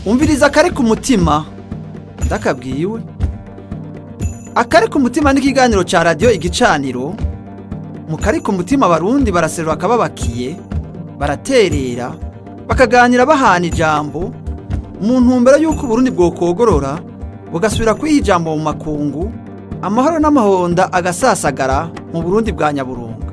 umviriza akari ku mutima ndakabwiwe akari ku mutima n'ikiganiro ca radiyo igicaniro mu kari ku mutima abarundi baraserura akababakiye baraterera bakaganira bahana ijambo mu ntumbero y'uko uburundi bwokogorora bugasubira kwiha ijambo mu makungu amahoro n'amahonda agasasagara mu burundi bwa nyaburunga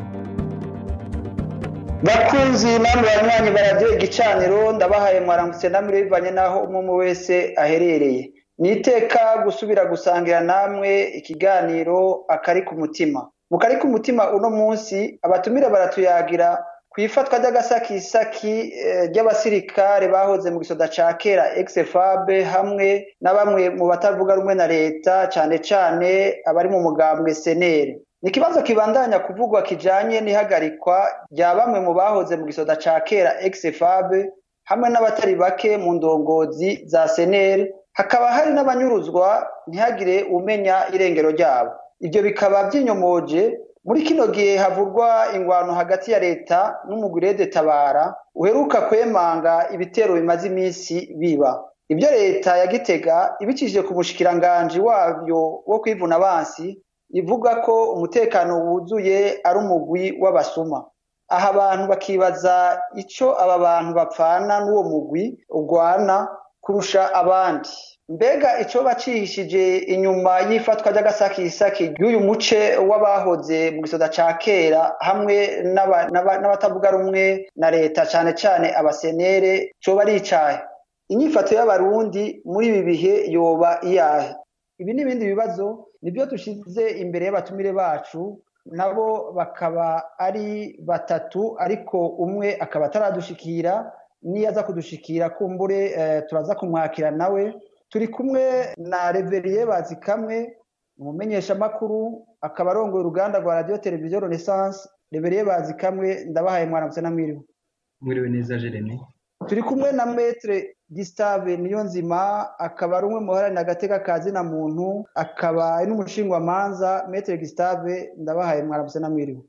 bakunzi namwe banywanyi baradiyo igicaniro ndabahaye mwaramutse namwe bivanye n'aho umwe wese aherereye ni iteka gusubira gusangira namwe ikiganiro akari ku mutima mu kari ku mutima uno munsi abatumire baratuyagira ku ifatwa ry'agasakisaki ry'abasirikare bahoze mu gisoda ca kera exfabe hamwe na bamwe mu batavuga rumwe na leta cane cane abari mu mugambwe senere ni ikibazo kibandanya kuvugwa kijanye n'ihagarikwa rya bamwe mu bahoze mu gisoda ca kera exfabe hamwe n'abatari bake mu ndongozi za senere hakaba hari n'abanyuruzwa ntihagire umenya irengero ryabo ivyo bikaba vyinyomoje muri kino gihe havurwa ingwano hagati ya leta n'umugurede tabara uheruka kwemanga ibitero bimaze iminsi biba ibyo leta ya gitega ibicishije ku mushikiranganji wabyo wo kwivuna abansi ivuga ko umutekano wuzuye ari umugwi w'abasuma aha abantu bakibaza ico aba bantu bapfana n'uwo mugwi ugwana kurusha abandi mbega ico bacihishije inyuma y'ifatwa ry'agasakisaki ry'uyu muce w'abahoze mu gisoda ca kera hamwe n'abatavuga rumwe na leta cane cane abasenere coba ari icahe inyifato y'abarundi muri ibi bihe yoba iyahe ibi n'ibindi bibazo nibyo dushize imbere y'abatumire bacu nabo bakaba ari batatu ariko umwe akaba ataradushikira niyo aza kudushikira kumbure turaza kumwakira nawe turi kumwe na reveriye bazi kamwe umumenyeshamakuru akaba arongoye uruganda rwa radiyo televiziyo renaissance reveriye bazi kamwe ndabahaye mwaramutse na mwiriwe mwiriwe neza jeremy turi kumwe na metre Gustave niyo nzima akaba ari umwe mu baharanira agateka ka zina muntu akaba ari n'umushingwamanza metre Gustave ndabahaye mwaramutse na mwiriwe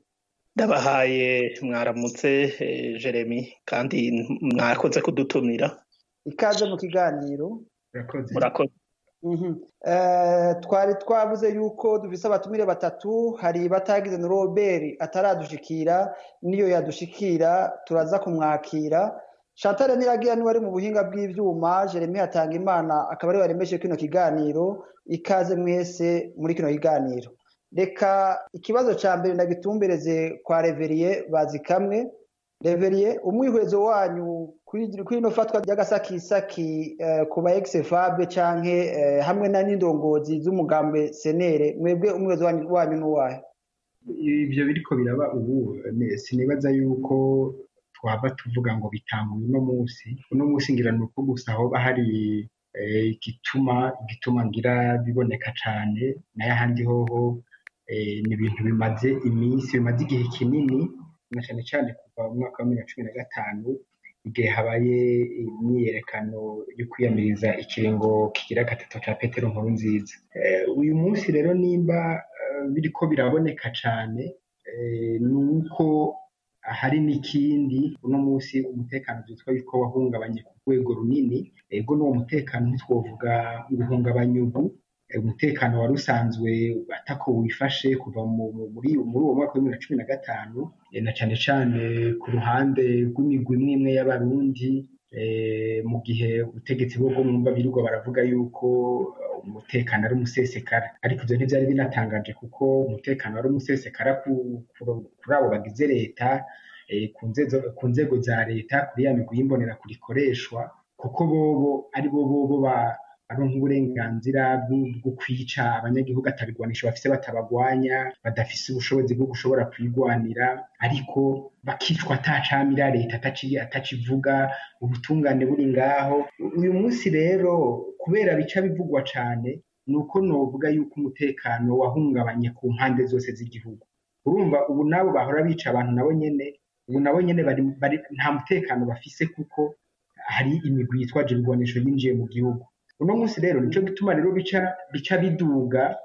ndabahaye mwaramutse jeremy kandi mwakoze kudutumira ikaze mu kiganiro murakoze twari twavuze yuko dufise abatumire batatu hari batagize na robert ataradushikira niyo yadushikira turaza kumwakira Chantal Niragira niwe ari mu buhinga bw'ivyuma Jeremy hatanga imana akaba ari waremeshe kino kiganiro ikaze mwese muri kino kiganiro reka ikibazo ca mbere ndagitumbereze kwa Reveriye bazi kamwe Reveriye umwihwezo wanyu kuri ino fatwa ry'agasakisaki uh, ku ba ex-FAB canke uh, hamwe na n'indongozi z'umugambwe senere mwebwe umwihwezo wanyu n'uwahe ivyo biriko biraba ubu sinibaza yuko twaba tuvuga ngo bitanguye uno munsi uno munsi ngira ni uko gusa hoba hari igituma igituma ngira biboneka cane nayo ahandi hoho ni ibintu bimaze iminsi bimaze igihe kinini na cane cane kuva mu mwaka wa bibiri na cumi na gatanu igihe habaye imyiyerekano yo kwiyamiriza ikiringo kigira gatatu ca petero nkuru nziza uyu munsi rero nimba biriko biraboneka cane ni uko hari n'ikindi uno munsi umutekano vyitwa yuko wahungabanye ku rwego runini ego n'uwo mutekano ntitwovuga guhungabanya ubu umutekano wari usanzwe atako wifashe kuva muri uwo mwaka wa bibiri na cumi na gatanu na cane cane ku ruhande rw'imigwi imwe imwe y'abarundi mu gihe ubutegetsi bwo mwumva birirwa baravuga yuko umutekano ari umusesekara ariko ivyo ntivyari binatangaje kuko umutekano ari umusesekara kuri abo bagize leta ku nzego za leta kuri ya migwi y'imbonera kurikoreshwa kuko bobo ari bo bobo baronka uburenganzira bwo kwica abanyagihugu atabigwanisha bafise batabagwanya badafise ubushobozi bwo gushobora kwigwanira ariko bakicwa atacamira leta atacivuga ubutungane buri ngaho uyu munsi rero kubera bica bivugwa cane ni uko novuga yuko umutekano wahungabanye ku mpande zose z'igihugu urumva ubu nabo bahora bica abantu nabo nyene ubu nabo nyene bari nta mutekano bafise kuko hari imigwi yitwaje ibigwanisho yinjiye mu gihugu uno munsi rero nico gituma rero bica bica biduga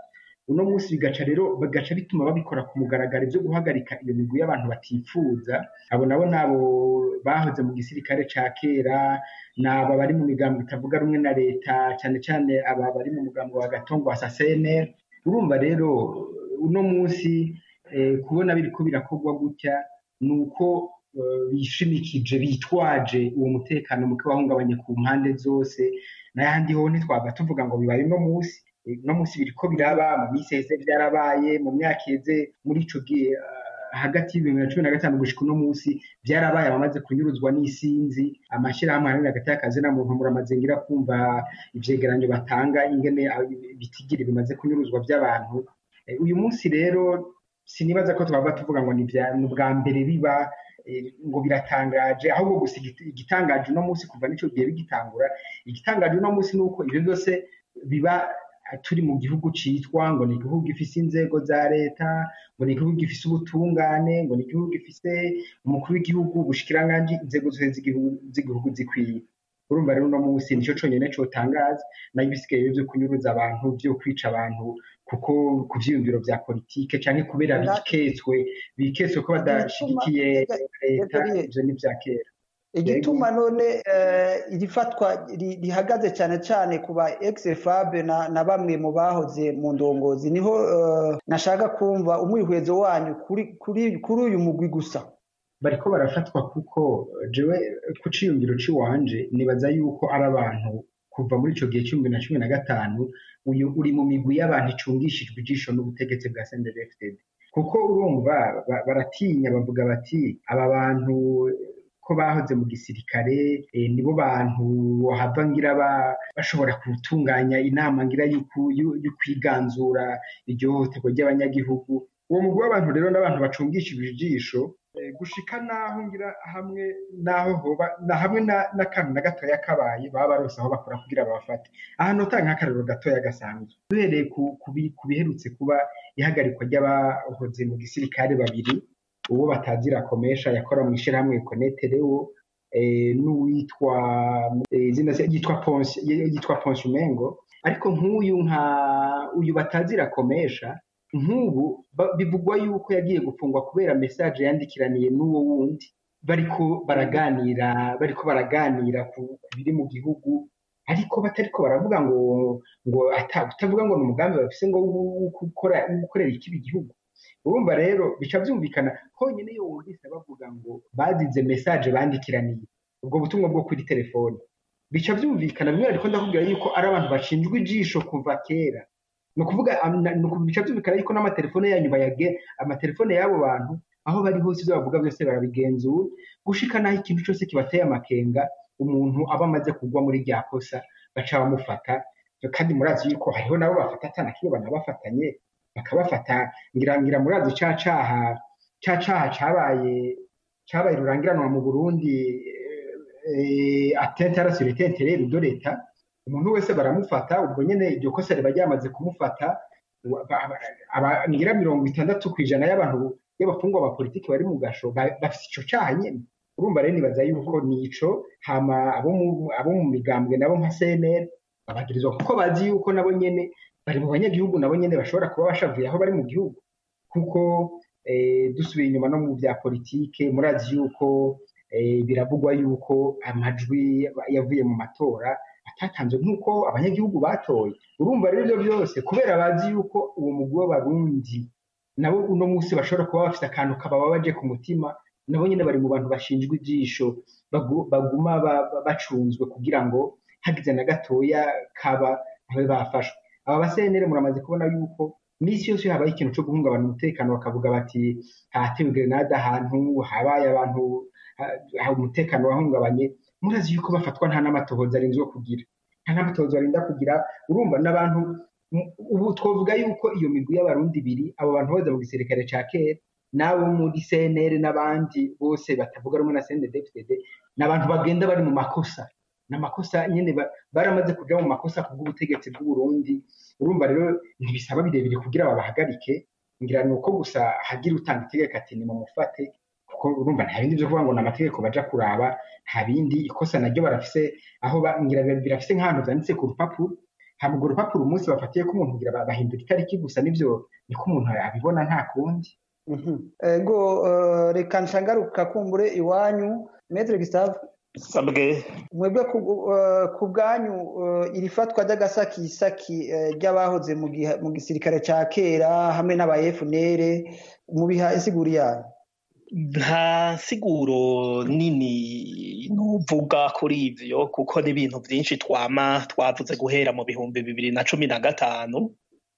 uno munsi bigaca rero bagaca bituma babikora ku mugaragaro byo guhagarika iyo migwi y'abantu batifuza abo nabo nabo bahoze mu gisirikare ca kera naba bari mu migambo itavuga rumwe na leta cyane cyane aba bari mu mugambo wa gatongo wa saseneri urumva rero uno munsi kubona biriko birakorwa gutya ni uko bishimikije bitwaje uwo mutekano muke wahungabanye ku mpande zose n'ayandi ho ntitwaba tuvuga ngo bibaye uno munsi uno munsi biriko biraba mu minsi heze byarabaye mu myaka iheze muri ico gihe hagati y'ibihumbi na cumi na gatanu gushika uno munsi byarabaye abamaze kunyuruzwa n'isinzi amashyirahamwe ahanini hagati y'akazi na muntu muramaze ngira kumva ivyegeranyo batanga ingene bitigiri bimaze kunyuruzwa by'abantu uyu munsi rero sinibaza ko twaba tuvuga ngo ni ubwa mbere biba ngo biratangaje ahubwo gusa igitangaje uno munsi kuva n'ico gihe bigitangura igitangaje uno munsi ni uko ibyo byose biba turi mu gihugu citwa ngo ni igihugu gifise inzego za leta ngo ni igihugu gifise ubutungane ngo ni igihugu gifise umukuru w'igihugu ubushikiranganji inzego zose z'igihugu zikwiye urumva rero uno munsi nico conyene cotangaza nayo ibisigaye vyo kunyuruza abantu vyo kwica abantu kuko ku vyiyumviro vya politike canke kubera biketswe biketswe ko badashigikiye leta ivyo ni vya kera igituma none iri fatwa rihagaze cyane cyane ku ba ex-fabe na bamwe mu bahoze mu ndongozi niho nashaka kumva umwihwezo wanyu kuri uyu mugwi gusa bariko barafatwa kuko jewe ku ciyumviro c'iwanje nibaza yuko ari abantu kuva muri ico gihe c'ibihumbi na cumi na gatanu uyu uri mu migwi y'abantu icungishijwe ijisho n'ubutegetsi bwa CNDD-FDD kuko urumva baratinya bavuga bati aba bantu ko bahoze mu gisirikare nibo bantu hava ngira bashobora gutunganya inama ngira yo kwiganzura iryo hohoterwa ry'abanyagihugu uwo mugwi w'abantu rero n'abantu bacungishijwe ijisho gushika naho ngira hamwe naho hoba na hamwe n'akantu na gatoya kabaye baba barose aho bakora kugira babafate ahantu utanga nk'akarero gatoya gasanzwe duhereye ku biherutse kuba ihagarikwa ry'abahoze mu gisirikare babiri uwo batazira komesha yakora mu ishyirahamwe koneterewo n'uwitwa izina yitwa ponsi yitwa ponsi umengo ariko nk'uyu nka uyu batazira komesha nk'ubu bivugwa yuko yagiye gufungwa kubera mesaje yandikiraniye n'uwo wundi bariko baraganira bariko baraganira ku biri mu gihugu ariko batariko baravuga ngo ngo utavuga ngo ni umugambi bafise ngo gukorera ikibi igihugu urumva rero bica byumvikana honyine iyo wumvise bavuga ngo bazize mesaje bandikiraniye ubwo butumwa bwo kuri telefone bica byumvikana bimwe ariko ndakubwira yuko ari abantu bashinjwa ijisho kuva kera ni ukuvuga bica byumvikana yuko n'amatelefone yanyu bayage amatelefone y'abo bantu aho bari hose ibyo bavuga byose barabigenzura gushika naho ikintu cyose kibateye amakenga umuntu aba amaze kugwa muri rya kosa baca bamufata kandi murazi yuko hariho nabo bafata atana kiyo banabafatanye bakabafata ngira ngira murazi ca caha ca caha cabaye cabaye rurangiranwa mu Burundi atente ara sur intérêt de l'État umuntu wese baramufata ubwo nyene iryo kosa riba ryamaze kumufata ngira mirongo itandatu ku ijana y'abantu y'abafungwa ba politiki bari mu gasho bafite ico caha nyene urumva rero nibaza yuko nico hama abo mu migambwe nabo nka CNL babagirizwa kuko bazi yuko nabo nyene bari mu banyagihugu nabo nyene bashobora kuba bashavuye aho bari mu gihugu kuko dusubiye inyuma no mu bya politike murazi yuko biravugwa yuko amajwi yavuye mu matora atatanzwe nk'uko abanyagihugu batoye urumva rero ibyo byose kubera bazi yuko uwo mugwi w'abarundi nabo uno munsi bashobora kuba bafite akantu kabababaje ku mutima nabo nyine bari mu bantu bashinjwa ijisho baguma bacunzwe kugira ngo hagize na gatoya kaba babe bafashwe aba basenere muramaze kubona yuko misi yose habaye ikintu cyo guhungabana umutekano bakavuga bati hatewe grenade ahantu habaye abantu umutekano wahungabanye murazi yuko bafatwa nta n'amatohoza arinzwe kugira nta n'amatohoza arinda kugira urumva n'abantu ubu twavuga yuko iyo migwi y'abarundi ibiri abo bantu boza mu gisirikare ca kera n'abo muri CNL n'abandi bose batavuga rumwe na CNDD-FDD n'abantu bagenda bari mu makosa n'amakosa nyene baramaze kuja mu makosa kubw'ubutegetsi bw'uburundi urumva rero ntibisaba birebire kugira babahagarike ngira ni uko gusa hagira utanga itegeko ati nimumufate kuko urumva nta bindi byo kuvuga ngo ni amategeko baja kuraba nta bindi ikosa naryo barafise aho ngira birafise nk'ahantu vyanditse ku rupapuro hama urwo rupapuro umunsi bafatiye ko umuntu kugira bahindura itariki gusa nivyo niko umuntu abibona nta kundi ego reka nshangaruka kumbure iwanyu metre Gustave sabwe mwebwe ku bwanyu iri fatwa ry'agasakisaki ry'abahoze mu gisirikare ca kera hamwe n'aba FNL mubiha insiguro yayo nta siguro nini nuvuga kuri ivyo kuko n'ibintu vyinshi twama twavuze guhera mu bihumbi bibiri na cumi na gatanu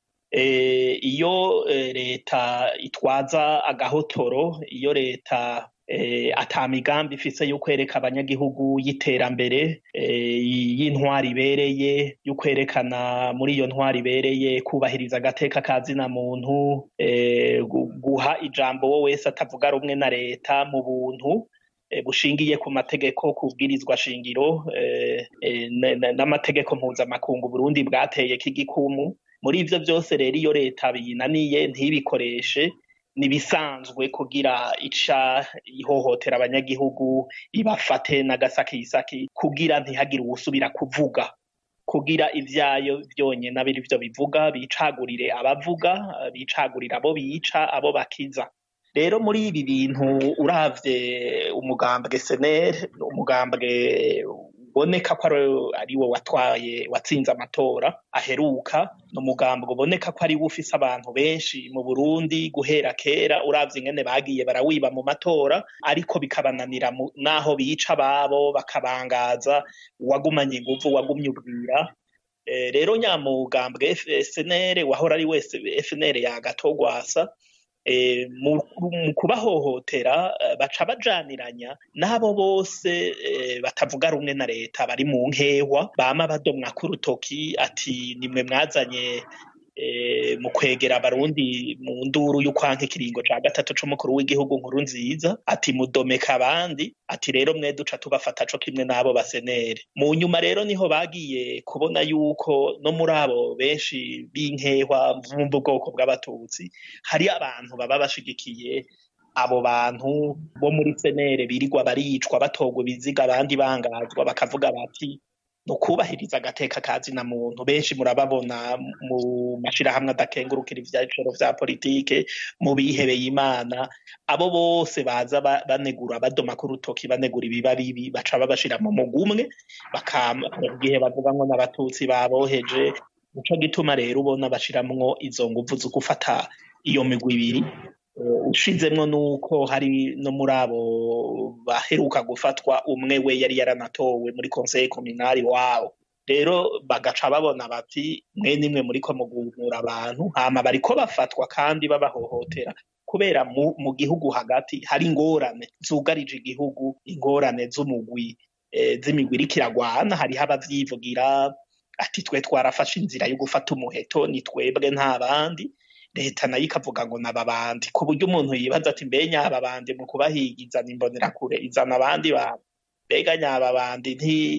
iyo leta itwaza agahotoro iyo leta ata migambi ifise yo kwereka abanyagihugu y'iterambere y'intwari ibereye yo kwerekana muri iyo ntwari ibereye kubahiriza agateka ka zina muntu guha ijambo wo wese atavuga rumwe na leta mu buntu bushingiye ku mategeko kubwirizwa shingiro n'amategeko mpuzamakungu Burundi bwateye k'igikumu muri ivyo vyose rero iyo leta biyinaniye ntibikoreshe nibisanzwe kugira ica ihohotera abanyagihugu ibafate n'agasakisaki kugira ntihagire uwusubira kuvuga kugira ivyayo vyonyene abiri vyo bivuga bicagurire abavuga bicagurire abo bica abo bakiza rero muri ibi bintu uravye umugambwe senere umugambwe uboneka ko ari wo watwaye watsinze amatora aheruka ni umugambwe uboneka ko ari wo ufise abantu benshi mu burundi guhera kera uravye ingene bagiye barawiba mu matora ariko bikabananira n'aho bica ababo bakabangaza uwagumanye inguvu wagumye ubwira rero nyamugambwe senere wahora ari wese fnr yagatogwasa mu kubahohotera baca bajaniranya n'abo bose batavuga rumwe na leta bari mu nkehwa bama badomwa k'urutoki ati nimwe mwazanye mu kwegera abarundi mu nduru y'ukwanka ikiringo ca gatatu c'umukuru w'igihugu nkuru nziza ati mudomeka abandi ati rero mwe duca tubafata co kimwe n'abo basenere mu nyuma rero niho bagiye kubona yuko no muri abo benshi b'inkehwa mu bwoko bw'abatutsi hari abantu baba bashigikiye abo bantu bo muri senere birirwa baricwa batogwa ibiziga abandi bangazwa bakavuga bati ni ukubahiriza agateka ka zina muntu benshi murababona mu mashirahamwe adakengurukira ivyicaro vya politike mu bihebeye imana abo bose baza banegura badoma ku rutoki banegura ibiba bibi baca babashira mu mugwi umwe igihe bavuga ngo n'abatutsi baboheje nico gituma rero ubona bashiramwo izo nguvu zo gufata iyo migwi ibiri ushizemwo nuko hari no muri abo baheruka gufatwa umwe we yari yaranatowe muri conseil communal wabo rero bagaca babona bati mwe nimwe muriko mugumura abantu hama bariko bafatwa kandi babahohotera kubera mu, mu gihugu hagati hari ingorane zugarije igihugu ingorane z'umugwi e, z'imigwi iriko iragwana hariho abavyivugira ati twe twarafashe inzira yo gufata umuheto ni twebwe nta bandi leta nayo ikavuga ngo nababandi ku buryo umuntu yibaza ati mbe nyababandi mu kubahiga izana imbonerakure izana abandi bantu mbega nyababandi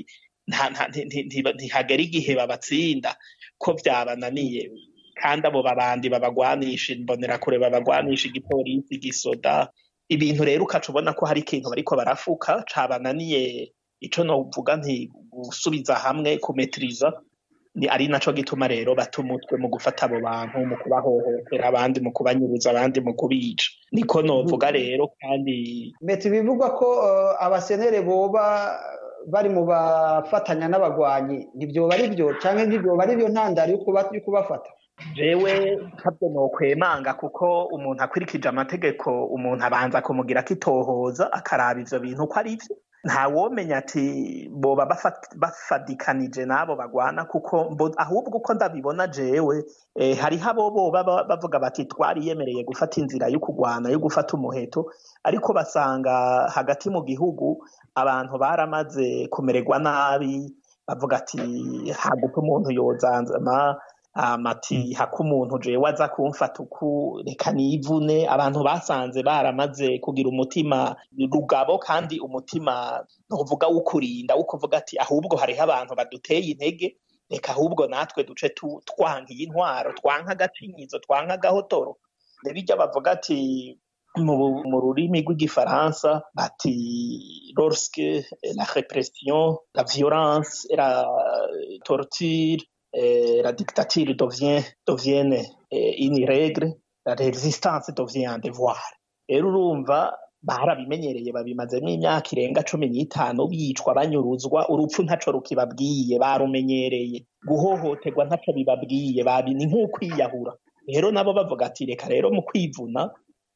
ntihagera igihe babatsinda ko vyabananiye kandi abo babandi babagwanisha imbonerakure babagwanisha igipolisi igisoda ibintu rero ukaca ubona ko hari ikintu bariko barafuka cabananiye ico novuga nti gusubiza hamwe kumetiriza ni ari naco gituma rero bata umutwe mu gufata abo bantu mu kubahohotera abandi mu kubanyuruza abandi mu kubica niko novuga rero kandi meti bivugwa ko uh, abasenere boba bari mu bafatanya n'abagwanyi ntibyoba ari byo canke ntibyoba ari byo ntandaro yo kubafata jewe ntabwo nokwemanga kuko umuntu akurikije amategeko umuntu abanza kumugira akitohoza akaraba ivyo bintu ko ari vyo ntawomenya ati boba bafadikanije n'abo bagwana kuko ahubwo uko ndabibona jewe eh, hariho abo boba bavuga bati twariyemereye gufata inzira yo kugwana yo gufata umuheto ariko basanga hagati mu gihugu abantu baramaze kumererwa nabi bavuga ati haguta umuntu yozanzama amati haka umuntu jewe aza kumfata uku reka nivune abantu basanze baramaze kugira umutima rugabo kandi umutima ntuvuga wukurinda wo kuvuga ati ahubwo hariho abantu baduteye intege reka ahubwo natwe duce twanka iyi ntwaro twanka agacinyizo twanka agahotoro nebijya bavuga ati mu rurimi rw'igifaransa bati lorsque la repression la violence la torture eh, la dictature devient devienne eh, une règle la résistance devient un devoir rero urumva barabimenyereye babimazemo imyaka irenga cumi n'itanu bicwa banyuruzwa urupfu ntaco rukibabwiye barumenyereye guhohoterwa ntaco bibabwiye babi ni nk'ukwiyahura rero nabo bavuga ati reka rero mu kwivuna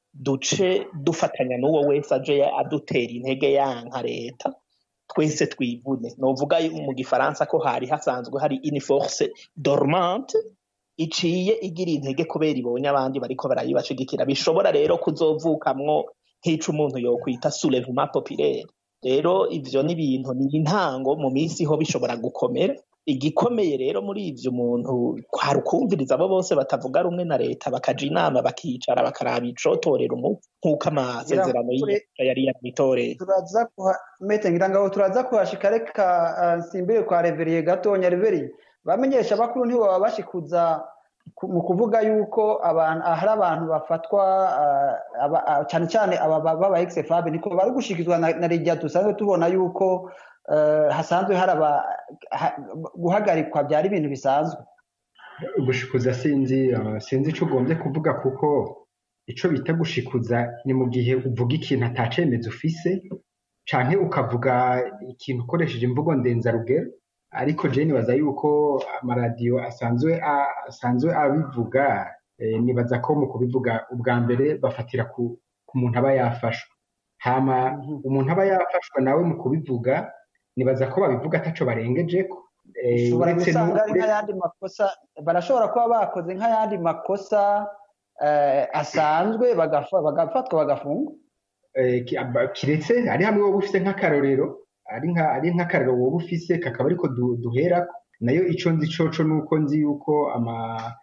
duce dufatanya n'uwo wese aje adutera intege yanka leta twese twivune novuga mu gifaransa ko hari hasanzwe hari une force dormante iciye igira intege kubera ibonye abandi bariko barayibashigikira bishobora rero kuzovukamwo nk'ico umuntu yokwita soulèvement populaire rero ivyo ni ibintu ni intango mu minsi ho bishobora gukomera igikomeye rero muri ivyo umuntu kwari ukumviriza abo bose batavuga rumwe na leta bakaja inama bakicara bakaraba icotorera umuti nk'uko amasezerano y'iyarusha yari yarabitoreye turaza kuha mete ngira ngo turaza kuhashika reka uh, nsimbire kwa reveriye gatonya reveriye bamenyesha bakuru ntibo baba bashikuza ku- mu kuvuga yuko abantu hari abantu bafatwa uh, aba- uh, cyane cyane aba baba ex-FAB niko bari gushikizwa na, na Lydia dusanzwe tubona yuko uh, hasanzwe hari aba ha, guhagarikwa byari ibintu bisanzwe gushikuza sinzi uh, sinzi ico ugombye kuvuga kuko ico bita gushikuza ni mu gihe uvuga ikintu atacemeza ufise canke ukavuga ikintu ukoresheje imvugo ndenzarugero ariko je nibaza yuko amaradiyo asanzwe a- asanzwe abivuga eh, nibaza ko mu kubivuga ubwa mbere bafatira ku, ku muntu aba yafashwe hama Mhm. umuntu aba yafashwe nawe mu kubivuga nibaza ko babivuga ataco barengejeko Eh, ushobora uretse gusanga nu- ari nk'ayandi makosa barashobora kuba bakoze nk'ayandi makosa eh, asanzwe bagafa- bagafatwa bagafungwa eh, ki- aba- kiretse ari hamwe wowe ufise nk'akarorero ari nka ari nk'akarorero wowe ufise kakaba ariko du- duherako nayo ico nzi coco nuko nzi yuko ama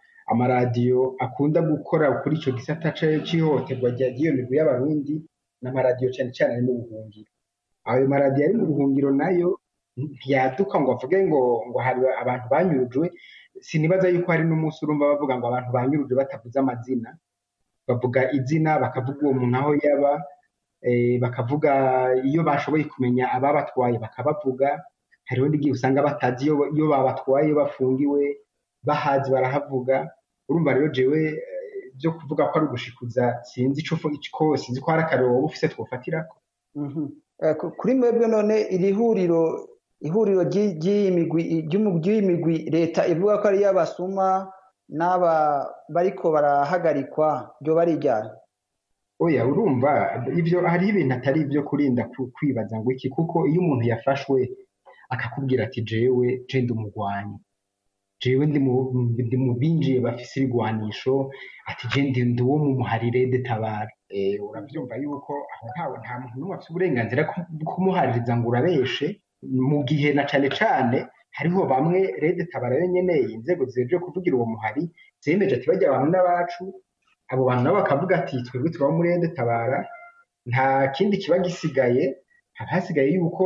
amaradiyo akunda gukora kuri ico gisata ca- c'ihohoterwa rya- ry'iyo migwi y'abarundi n'amaradiyo cane cane ari mu buhungiro ayo maradiyo ari mu buhungiro nayo ntiyaduka ngo avuge ngo ngo hari abantu banyurujwe sinibaza yuko hari n'umunsi urumva bavuga ngo abantu banyurujwe batavuze amazina bavuga izina bakavuga uwo muntu aho yaba eh, bakavuga iyo bashoboye kumenya ababatwaye bakabavuga hariho n'igihe usanga batazi iyo iyo babatwaye iyo bafungiwe bahazi barahavuga urumva rero jewe eh, byo kuvuga ko ari ugushikuza sinzi ico fu- ko sinzi ko hari akarero wowe ufise twofatirako Mhm. Eh, ku- kuri mwebwe none iri huriro ihuriro ry'i- ry'iyi migwi ry'umu- ry'iyi migwi leta ivuga ko ari iy'abasuma n'aba bariko barahagarikwa ryo barijyana oya urumva ibyo hariho ibintu atari ibyo kurinda ku- kwibaza ngo iki kuko iyo umuntu yafashwe akakubwira ati jewe je ndi umugwanyi jewe ndi mu ndi mu binjiye bafise ibigwanisho ati je ndi ndi uwo mu muharire detabara eh uravyumva yuko aho ntawe nta muntu n'umwe afise uburenganzira bwo kumuhaririza ngo urabeshe mu gihe na cane cane hariho bamwe rede tabara yonyene inzego zijeje kuvugira uwo muhari zemeje ati bajya abantu n'abacu abo bantu nabo bakavuga ati twebwe turaba muri rede tabara nta kindi kiba gisigaye haba hasigaye yuko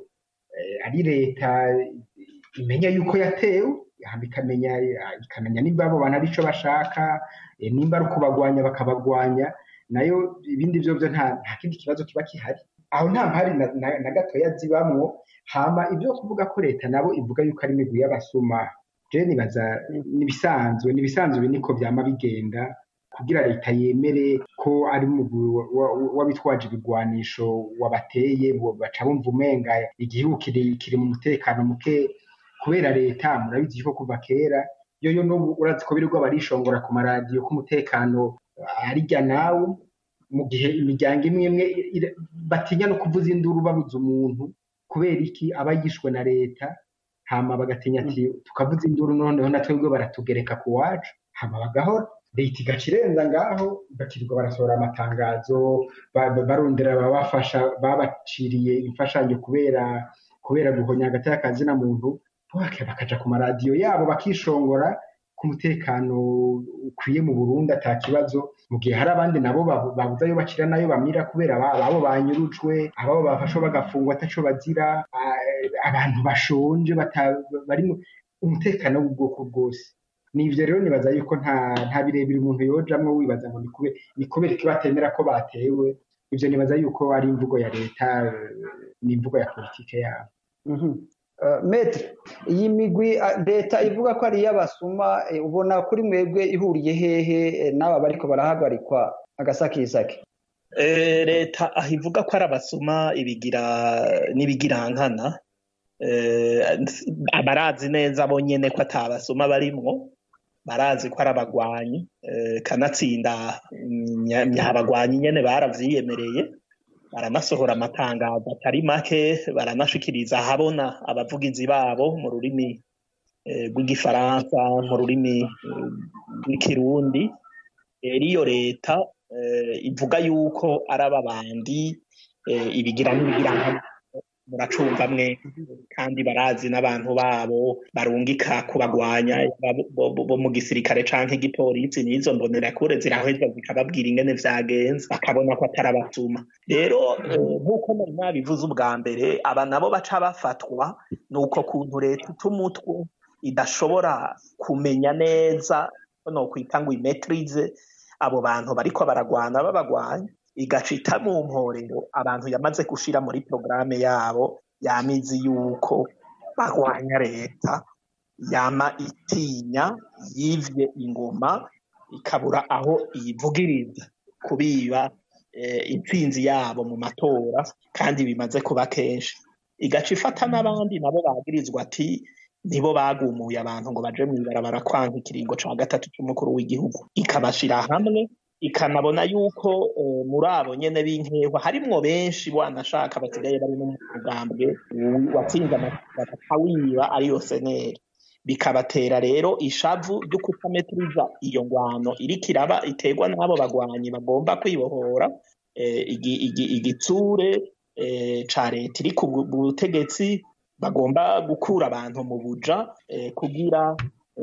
eh, ari leta imenya yuko yatewe hama ikamenya ikamenya nimba abo bantu arico bashaka eh, nimba ari ukubagwanya bakabagwanya nayo ibindi vyo vyo nta nta kindi kibazo kiba kihari aho nta mpari na, na, na gatoya zibamwo hama ibyo kuvuga ko leta nabo ivuga yuko ari imigwi y'abasuma je nibaza nibisanzwe nibisanzwe niko vyama bigenda kugira leta yemere ko ari umugwi wa- wa- w'abitwaje ibigwanisho wabateye bo- baca bumva umenga igihugu kiri kiri mu mutekano muke kubera leta murabizi ko kuva kera yoyo n'ubu urazi ko birirwa barishongora ku maradiyo ko umutekano arirya nawe mu gihe imiryango imwe imwe ira- batinya no kuvuza induru babuze umuntu kubera iki aba yishwe na leta hama bagatinya ati tukavuza induru noneho na twebwe baratugereka ku wacu hama bagahora leta igaca irenza ngaho bakirirwa barasohora amatangazo ba- ba- barondera ababafasha babaciriye imfashanyo kubera kubera guhonya hagati y'akazina muntu baka- bakaja ku maradiyo yabo bakishongora ku mutekano ukwiye mu Burundi ata kibazo mu gihe hari abandi nabo babu- babuze ayo bacira nayo bamira kubera aba- ababo banyurujwe ababo bafashwe bagafungwa ataco bazira a- abantu bashonje bata- bari mu umutekano w'ubwoko bwose nivyo rero nibaza yuko nta nta birebire umuntu yojamwo wibaza ngo ni kube ni kubera iki batemera ko batewe ivyo nibaza yuko ari imvugo ya leta eh, ni imvugo ya politike yabo Mhm. metre iyi migwi leta ivuga ko ari iy'abasuma ubona kuri mwebwe ihuriye hehe n'aba bariko barahagarikwa agasakisake leta aho ivuga ko ari abasuma ibigira n'ibigirankana barazi neza bo nyene ko atabasuma barimwo barazi ko ari abagwanyi kanatsinda nyabagwanyi nyene baravyiyemereye baranasohora amatangazo atari make baranashikiriza ahabona abavugizi babo mu rurimi rw'igifaransa mu rurimi rw'ikirundi rero iyo leta ivuga yuko ari ababandi ibigira n'ibigira muracumva mwe kandi barazi n'abantu babo barungika kubagwanya bo mu gisirikare canke igipolisi n'izo mbonerakure ziraheza zikababwira ingene vyagenze bakabona ko atari abatuma rero nk'uko nari nabivuze ubwa mbere aba nabo baca bafatwa ni uko kuntu leta itumutwe idashobora kumenya neza no kwita ngo imetrize abo bantu bariko baragwana babagwanya igaca ita mu mporero abantu yamaze gushira muri porogaramu yabo yamizi yuko bagwanya leta yama itinya yivye ingoma ikabura aho iyivugiriza kubiba intsinzi yabo mu matora kandi bimaze kuba kenshi igaca ifata n'abandi nabo bagirizwa ati nibo bagumuye abantu ngo baje mw'ibarabara kwanka ikiringo ca gatatu c'umukuru w'igihugu ikabashira hamwe ikanabona yuko muri abo nyene b'inkehwa harimwo benshi wanashaka basigaye bari no mu mugambwe watsinze amatora wiba ariyo seneri bikabatera rero ishavu ryo kutametiriza iyo ngwano iriko iraba iterwa n'abo bagwanyi bagomba kwibohora igitsure ca leta iri ku butegetsi bagomba gukura abantu mu buja kugira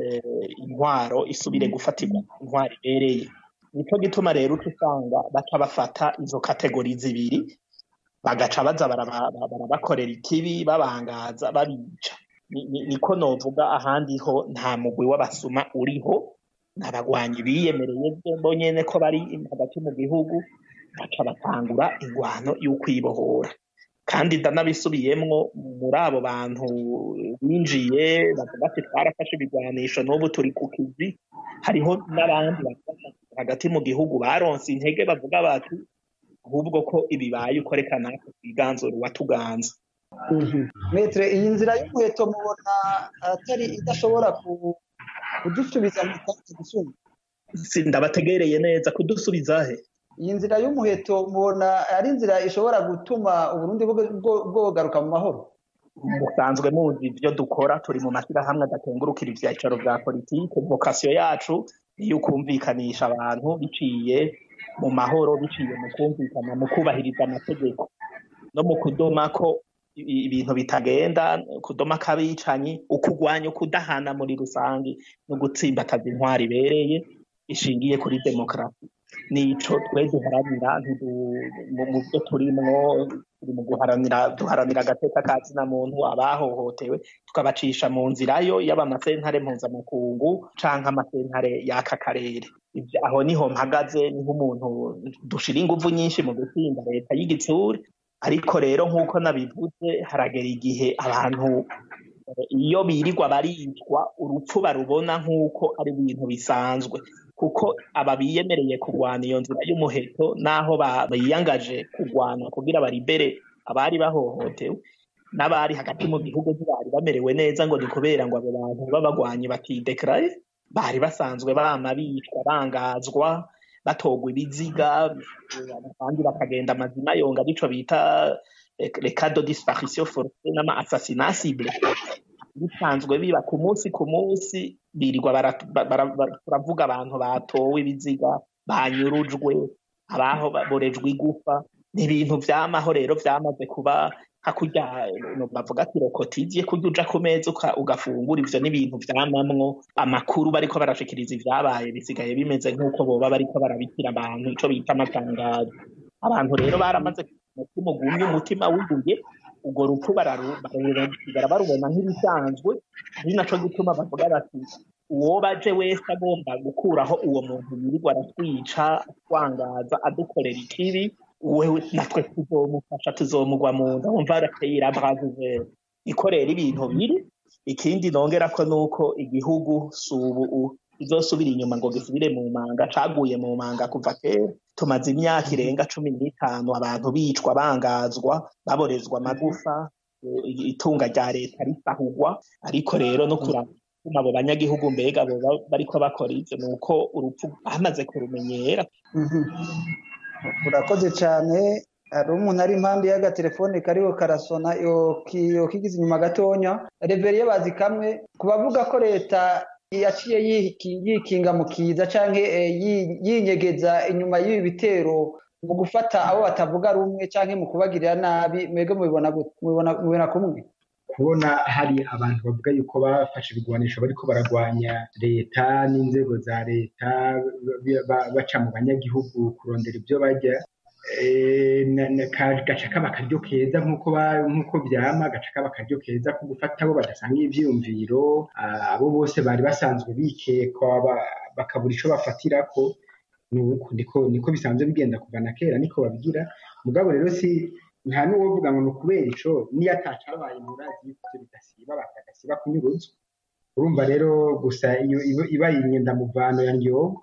intwaro isubire gufatirwa intwaro ibereye nico gituma rero uca usanga baca bafata izo kategori zibiri bagaca baza barabakorera ikibi babangaza babica niko novuga ahandi ho nta mugwi w'abasuma uriho n'abagwanyi biyemereye bo nyene ko bari hagati mu gihugu baca batangura ingwano y'ukwibohora kandi ndanabisubiyemwo muri abo bantu binjiye bavuga ati twarafashe ibigwanisho n'ubu turi ku kizi hariho n'abandi hagati mu gihugu baronse intege bavuga bati ahubwo ko ibibaye ukoreka natwe twiganzura uwatuganza metre iyi nzira y'umuheto mubona atari idashobora kudusubiza mu kazi gusumba ndabategereye neza kudusubiza he iyi nzira y'umuheto mubona ari inzira ishobora gutuma uburundi bwogaruka mu mahoro musanzwe muzi ibyo dukora turi mu mashyirahamwe adatengurukira ivyicaro vya politike vokasiyo yacu niyo ukumvikanisha abantu biciye mu mahoro biciye mu kumvikana mu kubahiriza amategeko no mu kudoma ko ibintu bitagenda kudoma k'abicanyi ukugwanya ukudahana muri rusange no gutsimbataza intwari ibereye ishingiye kuri demokarasi nico twe duharanira mu byo turimwo turi mu guharanira duharanira agateka ka zina muntu abahohotewe tukabacisha mu nzira yo yaba amasentare mpuzamakungu canke amasentare y'aka karere aho niho mpagaze niho umuntu dushira inguvu nyinshi mu gutsinda leta y'igitsure ariko rero nk'uko nabivuze haragera igihe abantu iyo birirwa baricwa urupfu barubona nk'uko ari ibintu bisanzwe kuko aba biyemereye kurwana iyo nzira y'umuheto n'aho biyangaje kurwana kugira baribere abari bahohotewe n'abari hagati mu gihugu ntibari bamerewe neza ngo ni kubera ngo abo bantu b'abagwanyi batidekaraye bari basanzwe bama bicwa bangazwa batogwa ibiziga abandi bakagenda amazina yonga bico bita recado disparition forcée n'ama assassinat cible bisanzwe biba ku munsi ku munsi birirwa baravuga abantu batowe ibiziga banyurujwe abaho borejwe igufa ni ibintu vyamaho rero vyamaze kuba hakurya bavuga ati rokotiziye kurya uja ku meza ugafungura ivyo n'ibintu vyamamwo amakuru bariko barashikiriza ivyabaye bisigaye bimeze nk'uko boba bariko barabikira abantu ico bita amatangazo abantu rero baramaze umutima ugumye umutima wiguye urwo rupfu barasigara barubona nk'ibisanzwe ari naco gituma bavuga bati uwo baje wese agomba gukuraho uwo muntu yirirwa aratwica atwangaza adukorera ikibi wewe natwe tuzomufasha tuzomugwa mu nda wumva arateye irabraze niko rero ibintu biri ikindi nongerako nuko igihugu subu izosubira inyuma ngo gisubire mu manga caguye mu manga kuva kera tumaze imyaka irenga cumi n'itanu abantu bicwa bangazwa baborezwa amagufa itunga rya leta risahugwa ariko rero no kuraba abo banyagihugu mbega boba bariko bakora ivyo nuko urupfu bamaze kurumenyera urakoze cane hari umuntu ari impande y'agatelefone kariho karasona yokigize inyuma gatonya reveriye bazi kamwe ku bavuga ko leta yaciye yikinga mu kiza canke yinyegeza inyuma y'ibi bitero mu gufata abo batavuga rumwe canke mu kubagirira nabi mwebwe mubibona kumwe kubona hari abantu bavuga yuko bafashe ibigwanisho bariko baragwanya leta n'inzego za leta baca mu banyagihugu kurondera ibyo barya gaca kaba akaryo keza nk'uko vyama gaca kaba akaryo keza ko gufata abo badasanga ivyiyumviro abo bose bari basanzwe bikekwa bakabura ico bafatirako nuko niko niko bisanzwe bigenda kuva na kera niko babigira mugabo rero si nta n'uwovuga ngo ni ukubera ico niyo atacabaye murazi yuko ivyo bidasiba batagasiba kunyuruzwa urumva rero gusa iyo ibaye imyendamuvano ya ndyogo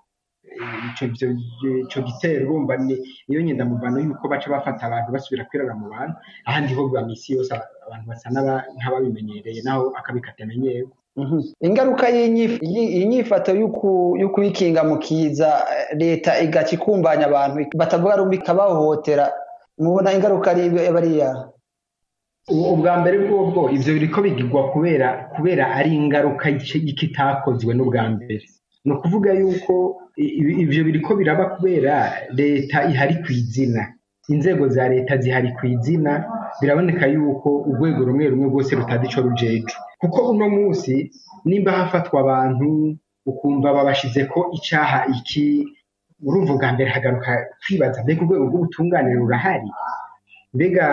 ico gitero urumva niyo nyendamuvano yuko baca bafata abantu basubira kwirara mu bantu ahandi ho biba misi yose abantu basa nk'ababimenyereye naho akabi katamenyewe ingaruka y'inyifato y'ukwikinga mu kiza leta igaca ikumbanya abantu batavuga rumwe ikabahohotera mubona ingaruka ari bariya ubwa mbere bwobwo ivyo biriko bigirwa kubera kubera ari ingaruka y'ikitakozwe n'ubwa mbere ni ukuvuga yuko ivyo biriko biraba kubera leta ihari ku izina inzego za leta zihari ku izina biraboneka yuko urwego rumwe rumwe rwose rutazi ico rujejwe kuko uno munsi nimba hafatwa abantu ukumva babashizeko icaha iki urumva ubwa mbere hagaruka kwibaza mbega urwego rw'ubutunganire rurahari mbega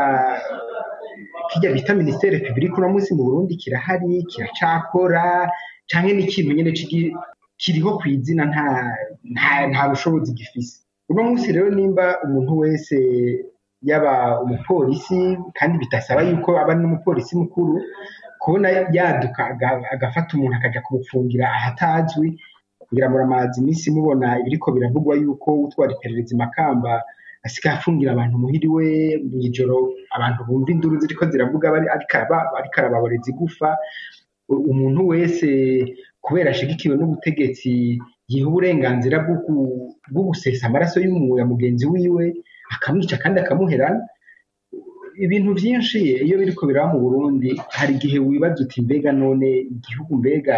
kirya bita minisiteri repubulika uno munsi mu burundi kirahari kiracakora canke n'ikintu nyene kiriho ku izina nta bushobozi gifise uno munsi rero nimba umuntu wese yaba umupolisi kandi bidasaba yuko aba n'umupolisi mukuru kubona yaduka agafata umuntu akaja kumufungira ahatazwi kugira ngo amazi iminsi mubona ibiriko biravugwa yuko utwara iperereza makamba asigaye afungira abantu muhiriwe mw'ijoro abantu bumva induru ziriko ziravuga ariko arababoreza igufa umuntu wese kubera ashigikiwe n'ubutegetsi yiha uburenganzira bwo gusesa amaraso ya mugenzi wiwe akamwica kandi akamuherana ibintu byinshi iyo biriko biraba mu burundi hari igihe wibaza uti mbega none igihugu mbega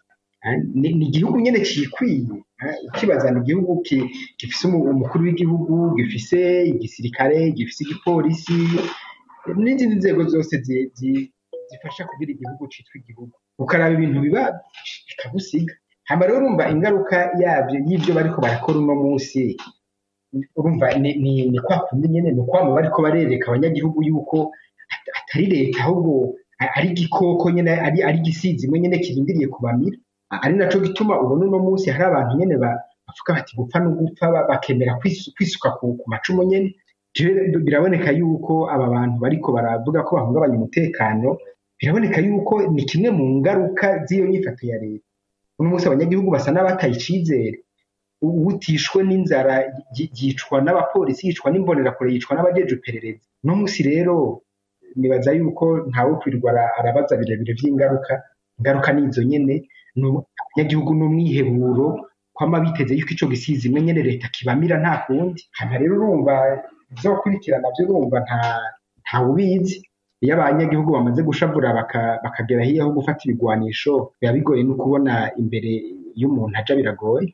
ni igihugu nyine cikwiye ukibaza ni igihugu gifise umukuru w'igihugu gifise igisirikare gifise igipolisi n'izindi nzego zose zifasha kugira igihugu citwa igihugu ukaraba ibintu biba bikagusiga hama rero urumva ingaruka yabyo y'ibyo bariko barakora uno munsi urumva ni kwa kundi nyene ni ukwama bariko barereka abanyagihugu yuko atari leta ahubwo ari igikoko nyene ari ari igisizi imwe nyene kirindiriye kubamira ari naco gituma ubona uno munsi hari abantu nyene bavuga bati gupfa no gupfa bakemera kwisuka ku macumu nyene biraboneka yuko aba bantu bariko baravuga ko bahungabanya umutekano biraboneka yuko ni kimwe mu ngaruka z'iyo nyifato ya leta uno munsi abanyagihugu basa n'abataye icizere utishwe n'inzara yicwa n'abapolisi yicwa n'imbonerakure yicwa n'abajeje iperereza uno munsi rero nibaza yuko ntawe kwirirwa arabaza birebire vy'ingaruka ingaruka nizo nyene abanyagihugu n'umwiheburo kwama biteze yuko ico gisizi imwe nyene leta kibamira nta kundi hama rero urumva izokurikirana vyo urumva nta ntawe ubizi iyo abanyagihugu bamaze gushavura bakagera hiya ho gufata ibigwanisho biba bigoye no kubona imbere y'umuntu aja biragoye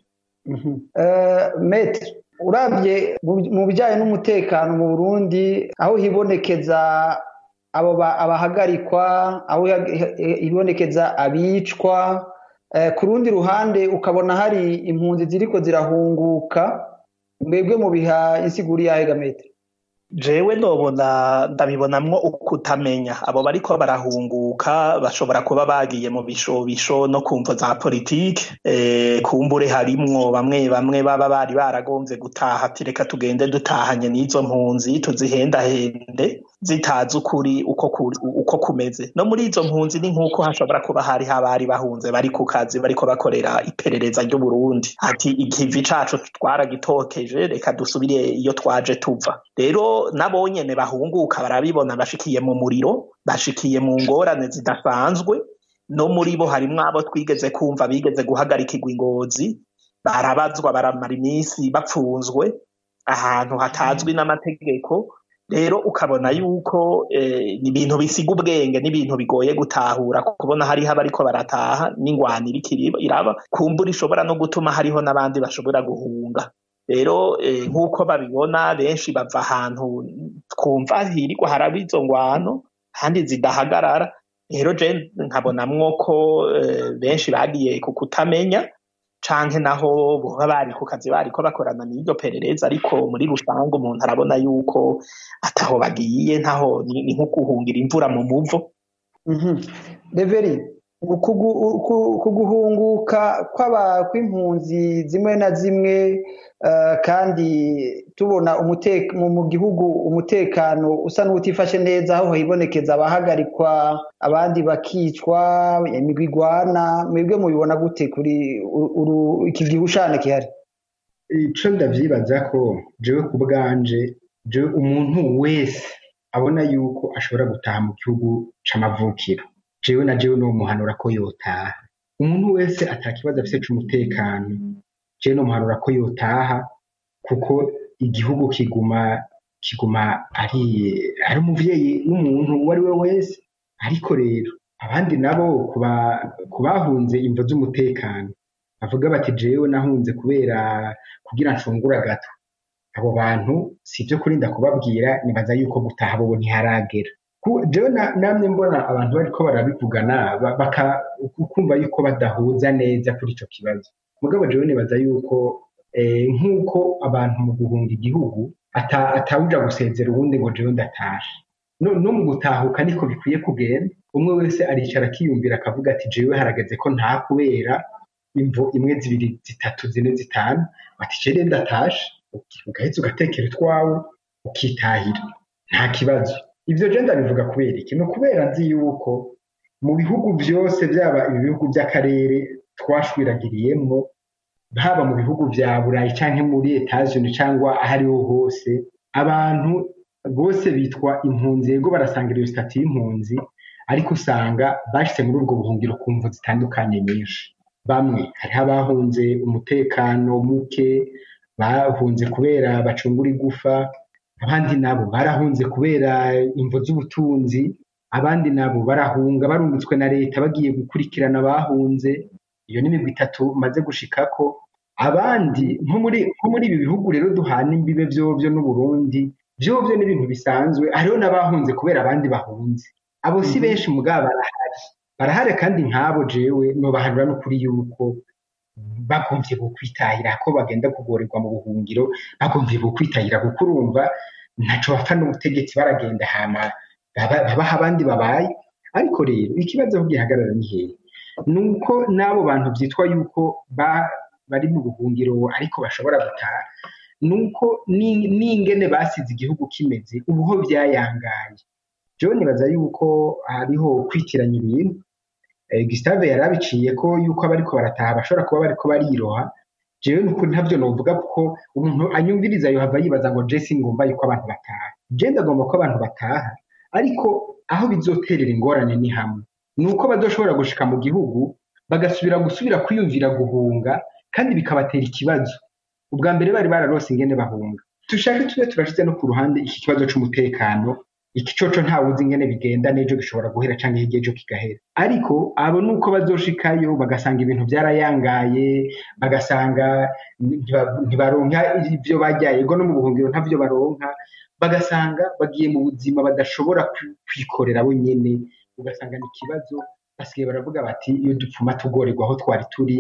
metre urabye mu bijyanye n'umutekano mu burundi aho hibonekeza abo abahagarikwa aho hibonekeza abicwa ku rundi ruhande ukabona hari impunzi ziriko zirahunguka mwebwe mu biha insiguri yahe gametre jewe nobona ndabibonamwo ukutamenya abo bariko barahunguka bashobora kuba bagiye mu bishobisho no kumvo za politike e, kumbure harimwo bamwe bamwe baba bari baragomvye gutaha ati reka tugende dutahanye n'izo mpunzi tuzihendahende zitazi ukuri uko kuri uko kumeze no muri izo mpunzi ni nk'uko hashobora kuba hari abari bahunze bari ku kazi bariko bakorera iperereza ry'u Burundi ati ikivi cacu twaragitokeje reka dusubire iyo twaje tuva rero nabo nyene bahunguka barabibona bashikiye mu muriro bashikiye mu ngorane zidasanzwe no muri bo harimwo abo twigeze kumva bigeze guhagarikirwa ingozi barabazwa baramara iminsi bapfunzwe ahantu hatazwi n'amategeko rero ukabona yuko ni ibintu bisiga ubwenge n'ibintu bigoye gutahura kubona hariho abariko barataha n'ingwani iriko iraba kumbura ishobora no gutuma hariho n'abandi bashobora guhunga rero nk'uko babibona benshi bava ahantu twumva hirirwa haraba izo ngwano kandi zidahagarara rero je nkabonamwo ko benshi bagiye ku kutamenya canke naho boba bari ku kazi bariko bakorana n'iryo perereza ariko muri rusange umuntu arabona yuko ataho bagiye ntaho ni nko guhungira imvura mu muvo reveri kuguhunguka kw'impunzi zimwe na zimwe kandi tubona mu gihugu umutekano usa n'utifashe neza aho hibonekeza abahagarikwa abandi bakicwa imigwi igwana mwebwe mubibona gute kuri iki gihushane gihari ico ndavyibaza ko jewe ku bwanje jewe umuntu wese abona yuko ashobora gutaha mu gihugu c'amavukiro jewe na jewe nomuhanura ko yotaha umuntu wese atakibazo afise c'umutekano jewe nomuhanura ko yotaha kuko igihugu kiguma kiguma ari ari umuvyeyi w'umuntu uwo ari we wese ariko rero abandi nabo ku bahunze imvo z'umutekano bavuga bati jewe nahunze kubera kugira ncungura gato abo bantu si ibyo kurinda kubabwira nibaza yuko gutaha bobo ntiharagera jewe namwe mbona abantu bariko barabivugana kumva yuko badahuza neza kuri ico kibazo mugabo jewe nibaza yuko nk'uko abantu mu guhunga igihugu atawuja gusezera uwundi ngo jewe ndatashe no mu gutahuka niko bikwiye kugenda umwe wese aricara akiyumvira akavuga ati jewe harageze ko nta kubera imvo imwe zibiri zitatu zine zitanu ati jere ndatashe ugaheza ugatekera utwawe ukitahira nta kibazo ivyo je ndabivuga kubera iki ni ukubera nzi yuko mu bihugu vyose vyaba ibi bihugu vy'akarere twashwiragiriyemwo haba mu bihugu vya burayi canke muri etats-unis cyangwa ahariho hose abantu bose bitwa impunzi yego barasangira iyo stati y'impunzi ariko usanga bashitse muri ubwo buhungiro ku mvu zitandukanye nyinshi bamwe hariho abahunze umutekano muke bahunze kubera bacungura igufa abandi nabo barahunze kubera imvo z'ubutunzi abandi nabo barahunga barungitswe na leta bagiye gukurikirana abahunze iyo ni imigwi itatu maze gushikako abandi nko muri ibi bihugu rero duhana imbibe vyovyo n'uburundi vyovyo n'ibintu bisanzwe hariho n'abahunze kubera abandi bahunze abo si benshi mugabo barahari barahari kandi nk'abo jewe nobahanura n'ukuri yuko bagomvye gukwitahira ko bagenda kugorerwa mu buhungiro bagomvye gukwitahira kuko urumva ntaco bapfa n'ubutegetsi baragenda hama babaha abandi babaye ariko rero ikibazo aho gihagarara ni hehe nuko n'abo bantu vyitwa yuko bari mu buhungiro ariko bashobora gutaha nuko n'ingene basize igihugu kimeze ubuho vyayangaye jewe nibaza yuko hariho kwitiranya ibintu Gustave yarabiciye ko yuko abariko barataha bashobora kuba bariko bariroha jewe nuko ntavyo novuga kuko umuntu anyumviriza yohava yibaza ngo je singomba yuko abantu bataha je ndagomba ko abantu bataha ariko aho bizoterera ingorane ni hamwe nuko bazoshobora gushika mu gihugu bagasubira gusubira kwiyumvira guhunga kandi bikabatera ikibazo ubwa mbere bari bararose ingene bahunga dushake tube turashize no ku ruhande iki kibazo c'umutekano iki coco ntawuzi ingene bigenda n'ejo gishobora guhera canke hirya ejo kigahera ariko abo nuko bazoshikayo bagasanga ibintu vyarayangaye bagasanga ntibaronka ivyo barya yego no mu buhungiro ntavyo baronka bagasanga bagiye mu buzima badashobora kwikorera bo nyene ugasanga ni ikibazo basigaye baravuga bati iyo dupfuma tugorerwa aho twari turi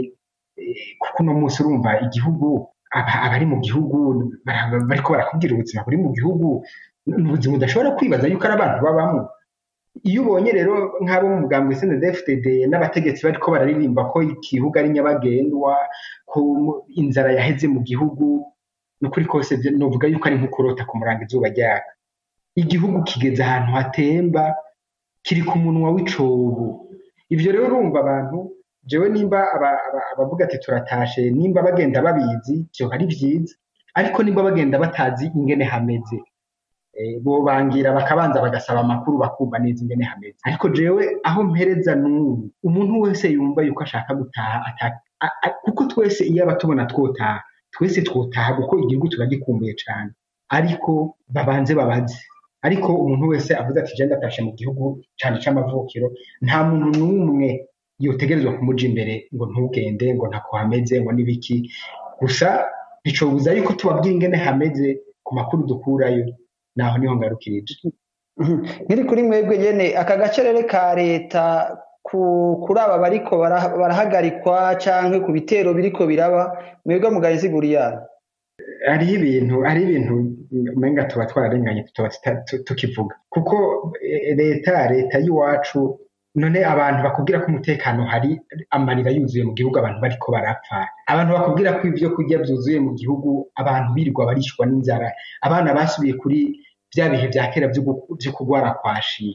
kuko uno munsi urumva igihugu abari mu gihugu bariko barakubwira ubuzima buri mu gihugu ni ubuzima udashobora kwibaza yuko ari abantu babamo iyo ubonye rero nk'abo mu mugambwe CNDD-FDD n'abategetsi bariko bararirimba ko igihugu ari nyabagendwa ko inzara yaheze mu gihugu nukuri kose novuga yuko ari nko kurota ku murango izuba ryaka igihugu kigeze ahantu hatemba kiri ku munwa w'icobo ivyo rero urumva abantu jewe nimba abavuga ati turatashe nimba bagenda babizi vyo ari vyiza ariko nimba bagenda batazi ingene hameze bobangira bakabanza bagasaba amakuru bakumva neza ingene hameze ariko jewe aho mpereza n'ubu umuntu wese yumva yuko ashaka gutaha kuko twese iyo aba tubona twotaha twese twotaha kuko igihugu turagikumbuye cane ariko babanze babaze ariko umuntu wese avuze ati je ndatashe mu gihugu cane c'amavukiro nta muntu n'umwe yotegerezwa kumuja imbere ngo ntugende ngo ntako hameze ngo n'ibiki gusa nticobuza yuko tubabwira ingene hameze ku makuru dukurayo naho niho ngarukirije nkiri kuri mwebwe nyene aka gacerere ka leta kuri aba bariko barahagarikwa canke ku bitero biriko biraba mwebwe mugari siguriyana hariho ibintu hariho ibintu umenga tuba twararenganye tuba tukivuga kuko leta leta y'iwacu none abantu bakubwira ko umutekano hari amarira yuzuye mu gihugu abantu bariko barapfa abantu bakubwira ko ibyo kurya byuzuye mu gihugu abantu birirwa barishwa n'inzara abana basubiye kuri bya bihe bya kera byo kurwara kwashi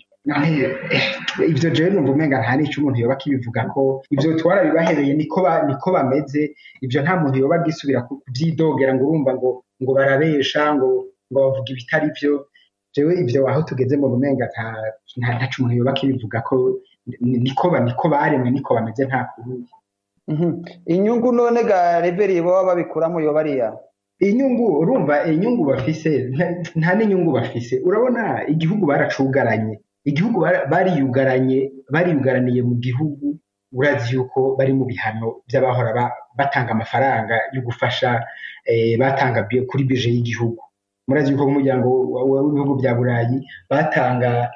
ivyo jewe numva umenga nta n'ico umuntu yoba akibivuga ko ivyo twarabibahereye niko niko bameze ivyo nta muntu yoba agisubira kuvyidogera ngo urumva ngo ngo barabesha ngo ngo bavuga ibitari vyo jewe ivyo aho tugeze mu bumenga ntaco umuntu yoba akibivuga ko niko niko baremwe niko bameze nta kurundi inyungu none ga reveri baba babikuramo yoba ariya inyungu urumva inyungu bafise nta n'inyungu bafise urabona igihugu baracugaranye igihugu bariyugaranye bariyugaraniye mu gihugu urazi yuko bari mu bihano by'abahora batanga amafaranga yo gufasha batanga kuri bije y'igihugu murazi yuko nk'umuryango w'ibihugu bya burayi batanga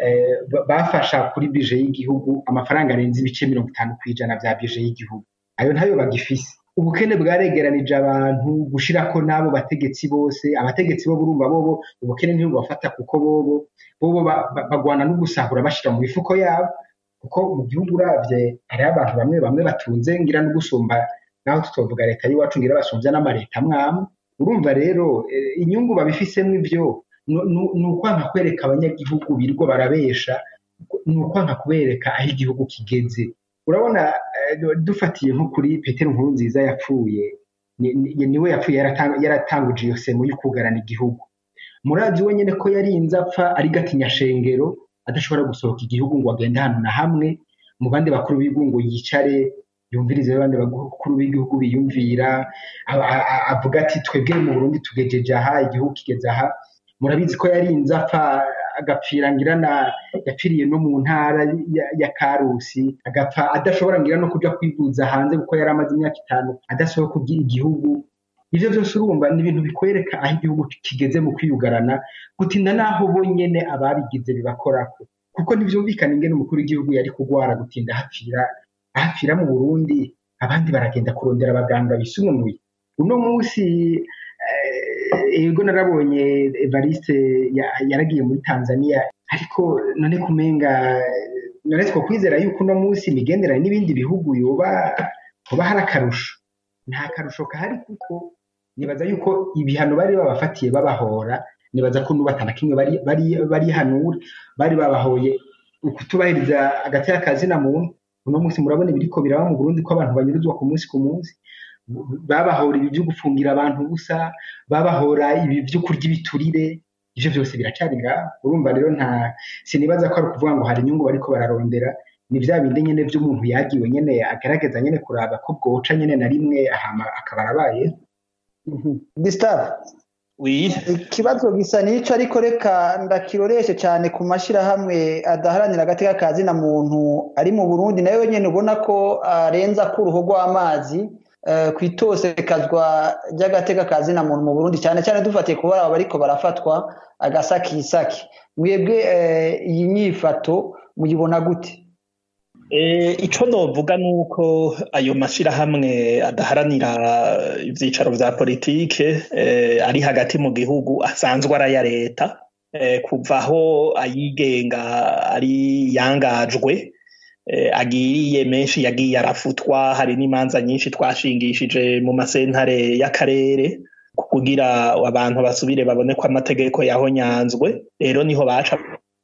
bafasha kuri bije y'igihugu amafaranga arenze ibice mirongo itanu ku ijana bya bije y'igihugu ayo ntayo bagifise ubukene bwaregeranije abantu gushirako n'abo bategetsi bose abategetsi bo burumva bobo ubukene ntibubafata kuko bobo bobo bagwana no gusahura bashira mu mifuko yabo kuko mu gihugu uravye hariho abantu bamwe bamwe batunze ngira no gusumba naho tutovuga leta y'iwacu ngira basumvya n'amareta mwamwe urumva rero inyungu babifisemo ivyo ni ukwanka kwereka abanyagihugu birirwa barabesha ni ukwanka kubereka aho igihugu kigeze urabona dufatiye nko kuri petero nkuru nziza yapfuye niwe yapfuye yaratanguje iyo semo yo kugarana igihugu murazi we nyine ko yarinze apfa ari gatinyashengero adashobora gusohoka igihugu ngo agende ahantu na hamwe mu bandi bakuru b'igihugu ngo yicare yumvirize abandi bakuru b'igihugu biyumvira avuga ati twebwe mu burundi tugejeje aha igihugu kigeze aha murabizi ko yarinze apfa agapfira ngirana yapfiriye no mu ntara ya karusi agapfa adashobora ngira no kuja kwivuza hanze kuko yari amaze imyaka itanu adasohoka kugira igihugu ivyo vyose urumva ni ibintu bikwereka aho igihugu kigeze mu kwiyugarana gutinda naho bonyene ababigize bibakorako kuko ntivyumvikana ingene umukuru w'igihugu yari kugwara gutinda hapfira ahapfira mu burundi abandi baragenda kurondera abaganga bisununuye uno munsi ego narabonye evariste yaragiye muri tanzania ariko none kumenga none two kwizera yuko uno munsi imigenderanire n'ibindi bihugu yoba hoba hari akarusho nta karusho kahari kuko nibaza yuko ibihano bari babafatiye babahora nibaza ko n'ubu atana kimwe bari hanura bari babahoye ukutubahiriza agati y'akazina muntu uno munsi murabona ibiriko biraba mu burundi ko abantu banyuruzwa ku munsi ku munsi babahora ibi byo gufungira abantu ubusa babahora ibi byo kurya ibiturire ivyo vyose biracari ngaho urumva rero nta sinibaza ko ari ukuvuga ngo hari inyungu bariko bararondera ni vya bindi nyene vy'umuntu yagiwe nyene agerageza nyene kuraba ko bwoca nyene na rimwe ahama akaba arabaye Gustave ikibazo gisa n'ico ariko reka ndakiroreshe cyane ku mashirahamwe adaharanira agateka ka zina muntu ari mu Burundi nayo nyene ubona ko arenza ko uruho rw'amazi ku itosekazwa ry'agateka ka zina muntu mu Burundi cyane cyane dufatiye kuba aba bariko barafatwa agasakisaki mwebwe iyi nyifato muyibona gute ico novuga nuko ayo mashirahamwe adaharanira ivyicaro vya politike ari hagati mu gihugu asanzwe araya leta kuva aho ayigenga ari yangajwe agiriye menshi yagiye arafutwa hari n'imanza nyinshi twashingishije mu masentare y'akarere kugira abantu basubire babone ko amategeko yahonyanzwe rero niho baca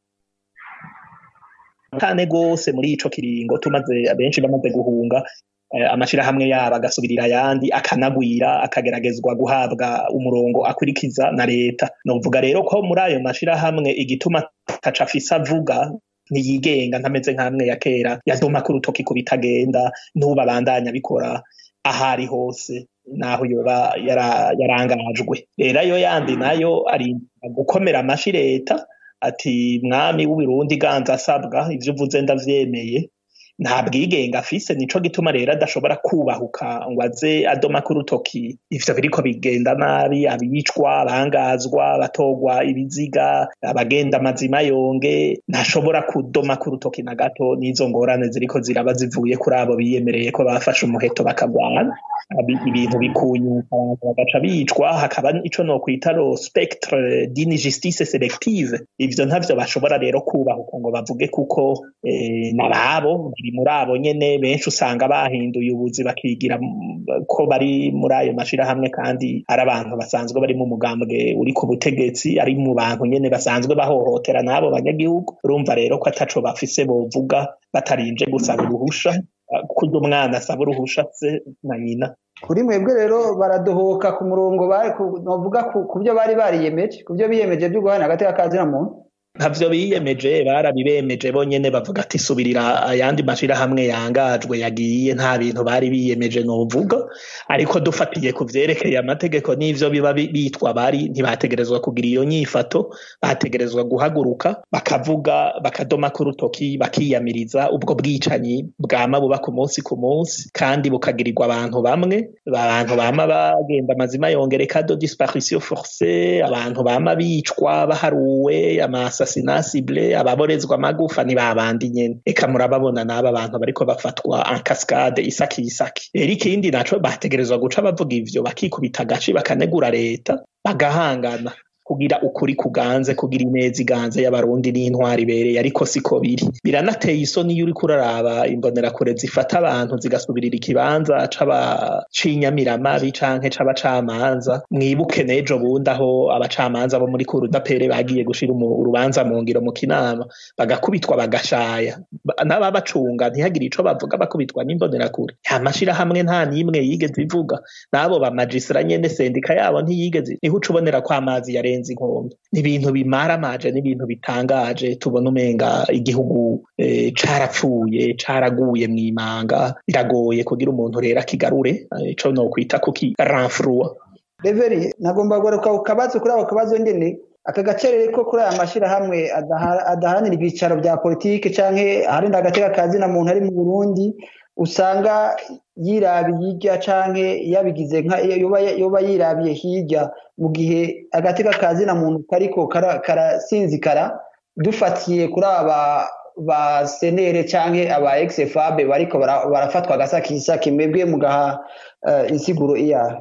cyane rwose muri ico kiringo tumaze abenshi bamaze guhunga amashirahamwe yabo agasubirira ayandi akanagwira akageragezwa guhabwa umurongo akurikiza na leta novuga rero ko muri ayo mashirahamwe igituma taca afise avuga ntiyigenga ntameze nk'amwe ya kera yadoma ku rutoki ku bitagenda n'ubu abandanya bikora ahari hose naho yoba yarangajwe rero ayo yandi nayo ari gukomera amashi leta ati mwami w'uburundi ganza asabwa ivyo uvuze ndavyemeye nta bwigenga afise nico gituma rero adashobora kubahuka ngo aze adoma ku rutoki ivyo biriko bigenda nabi abicwa abangazwa abatogwa ibiziga abagenda amazima yonge ntashobora kudoma ku rutoki na gato n'izo ngorane ziriko ziraba zivuye kuri abo biyemereye ko bafashe umuheto bakagwana ibintu bikunyuka bagaca bicwa hakaba ico nokwita ro spectre d'une justice selective ivyo ntavyo bashobora rero kubahuka ngo bavuge kuko eh, nababo biri muri abo nyene benshi usanga bahinduye ubuzi bakigira ko bari muri ayo mashirahamwe kandi ari abantu basanzwe bari mu mugambwe uri ku butegetsi ari mu bantu nyene basanzwe bahohotera n'abo banyagihugu urumva rero ko ataco bafise bovuga batarinje gusaba uruhusha kurya umwana asaba uruhusha se na nyina kuri mwebwe rero baradohoka ku murongo novuga ku byo bari bariyemeje ku byo biyemeje byo guhana hagati y'akazina muntu ntavyo biyemeje barabibemeje bonyene bavuga ati subirira ayandi mashirahamwe yangajwe yagiye nta bintu bari biyemeje novuga ariko dufatiye ku vyerekeye amategeko n'ivyo biba bitwa bari ntibategerezwa kugira iyo nyifato bategerezwa guhaguruka bakavuga bakadoma ku rutoki bakiyamiriza ubwo bwicanyi bwama buba ku munsi ku munsi kandi bukagirirwa abantu bamwe abantu bama bagenda amazima yongereka do disparition forcée abantu bama bicwa baharuwe amasa assassinasible ababorezwa amagufa ni babandi nyene eka murababona n'aba bantu bariko bafatwa en cascade isaki isaki rero ikindi naco bategerezwa guca bavuga ivyo bakikubita agaci bakanegura leta bagahangana kugira ukuri kuganze kugira ineza iganze y'abarundi n'intwari ibereye ariko siko biri biranateye isoni iyo uriko uraraba imbonerakure zifata abantu zigasubirira ikibanza c'abacinyamiramabi canke c'abacamanza mwibuke n'ejo bundi aho abacamanza bo muri kurudapere bagiye gushira urubanza mu ngiro mu kinama bagakubitwa bagashaya n'ababacunga ntihagire ico bavuga bakubitwa n'imbonerakure nta mashirahamwe nta n'imwe yigeze ivuga n'abo bamajisira nyene sendika yabo ntiyigeze niho uca ubonera ko amazi yare birenze inkombe ni ibintu bimaramaje n'ibintu bitangaje tubona umenga igihugu carapfuye caraguye mw'imanga biragoye kugira umuntu rero akigarure ico nokwita kuki ranfrua reveri nagomba kugaruka ku kabazo kuri ako kabazo nyene aka gacerere ko kuri aya mashirahamwe adaharanira ibyicaro bya politike canke aharinda agateka kazina muntu ari mu burundi usanga yirabiye hirya canke yabigize nka yoba yirabiye hirya mu gihe agateka kazina muntu kariko karasinzikara dufatiye kuri aba ba senere canke aba exfab bariko barafatwa agasakisaki mwebwe mugaha insiguro iyahe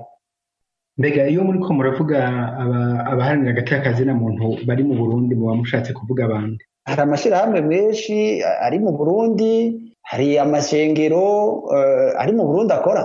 mbega iyo muriko muravuga abaharanira agateka kazina muntu bari mu burundi muba mushatse kuvuga abandi hari amashirahamwe menshi ari mu burundi hari amashengero ari mu burundi akora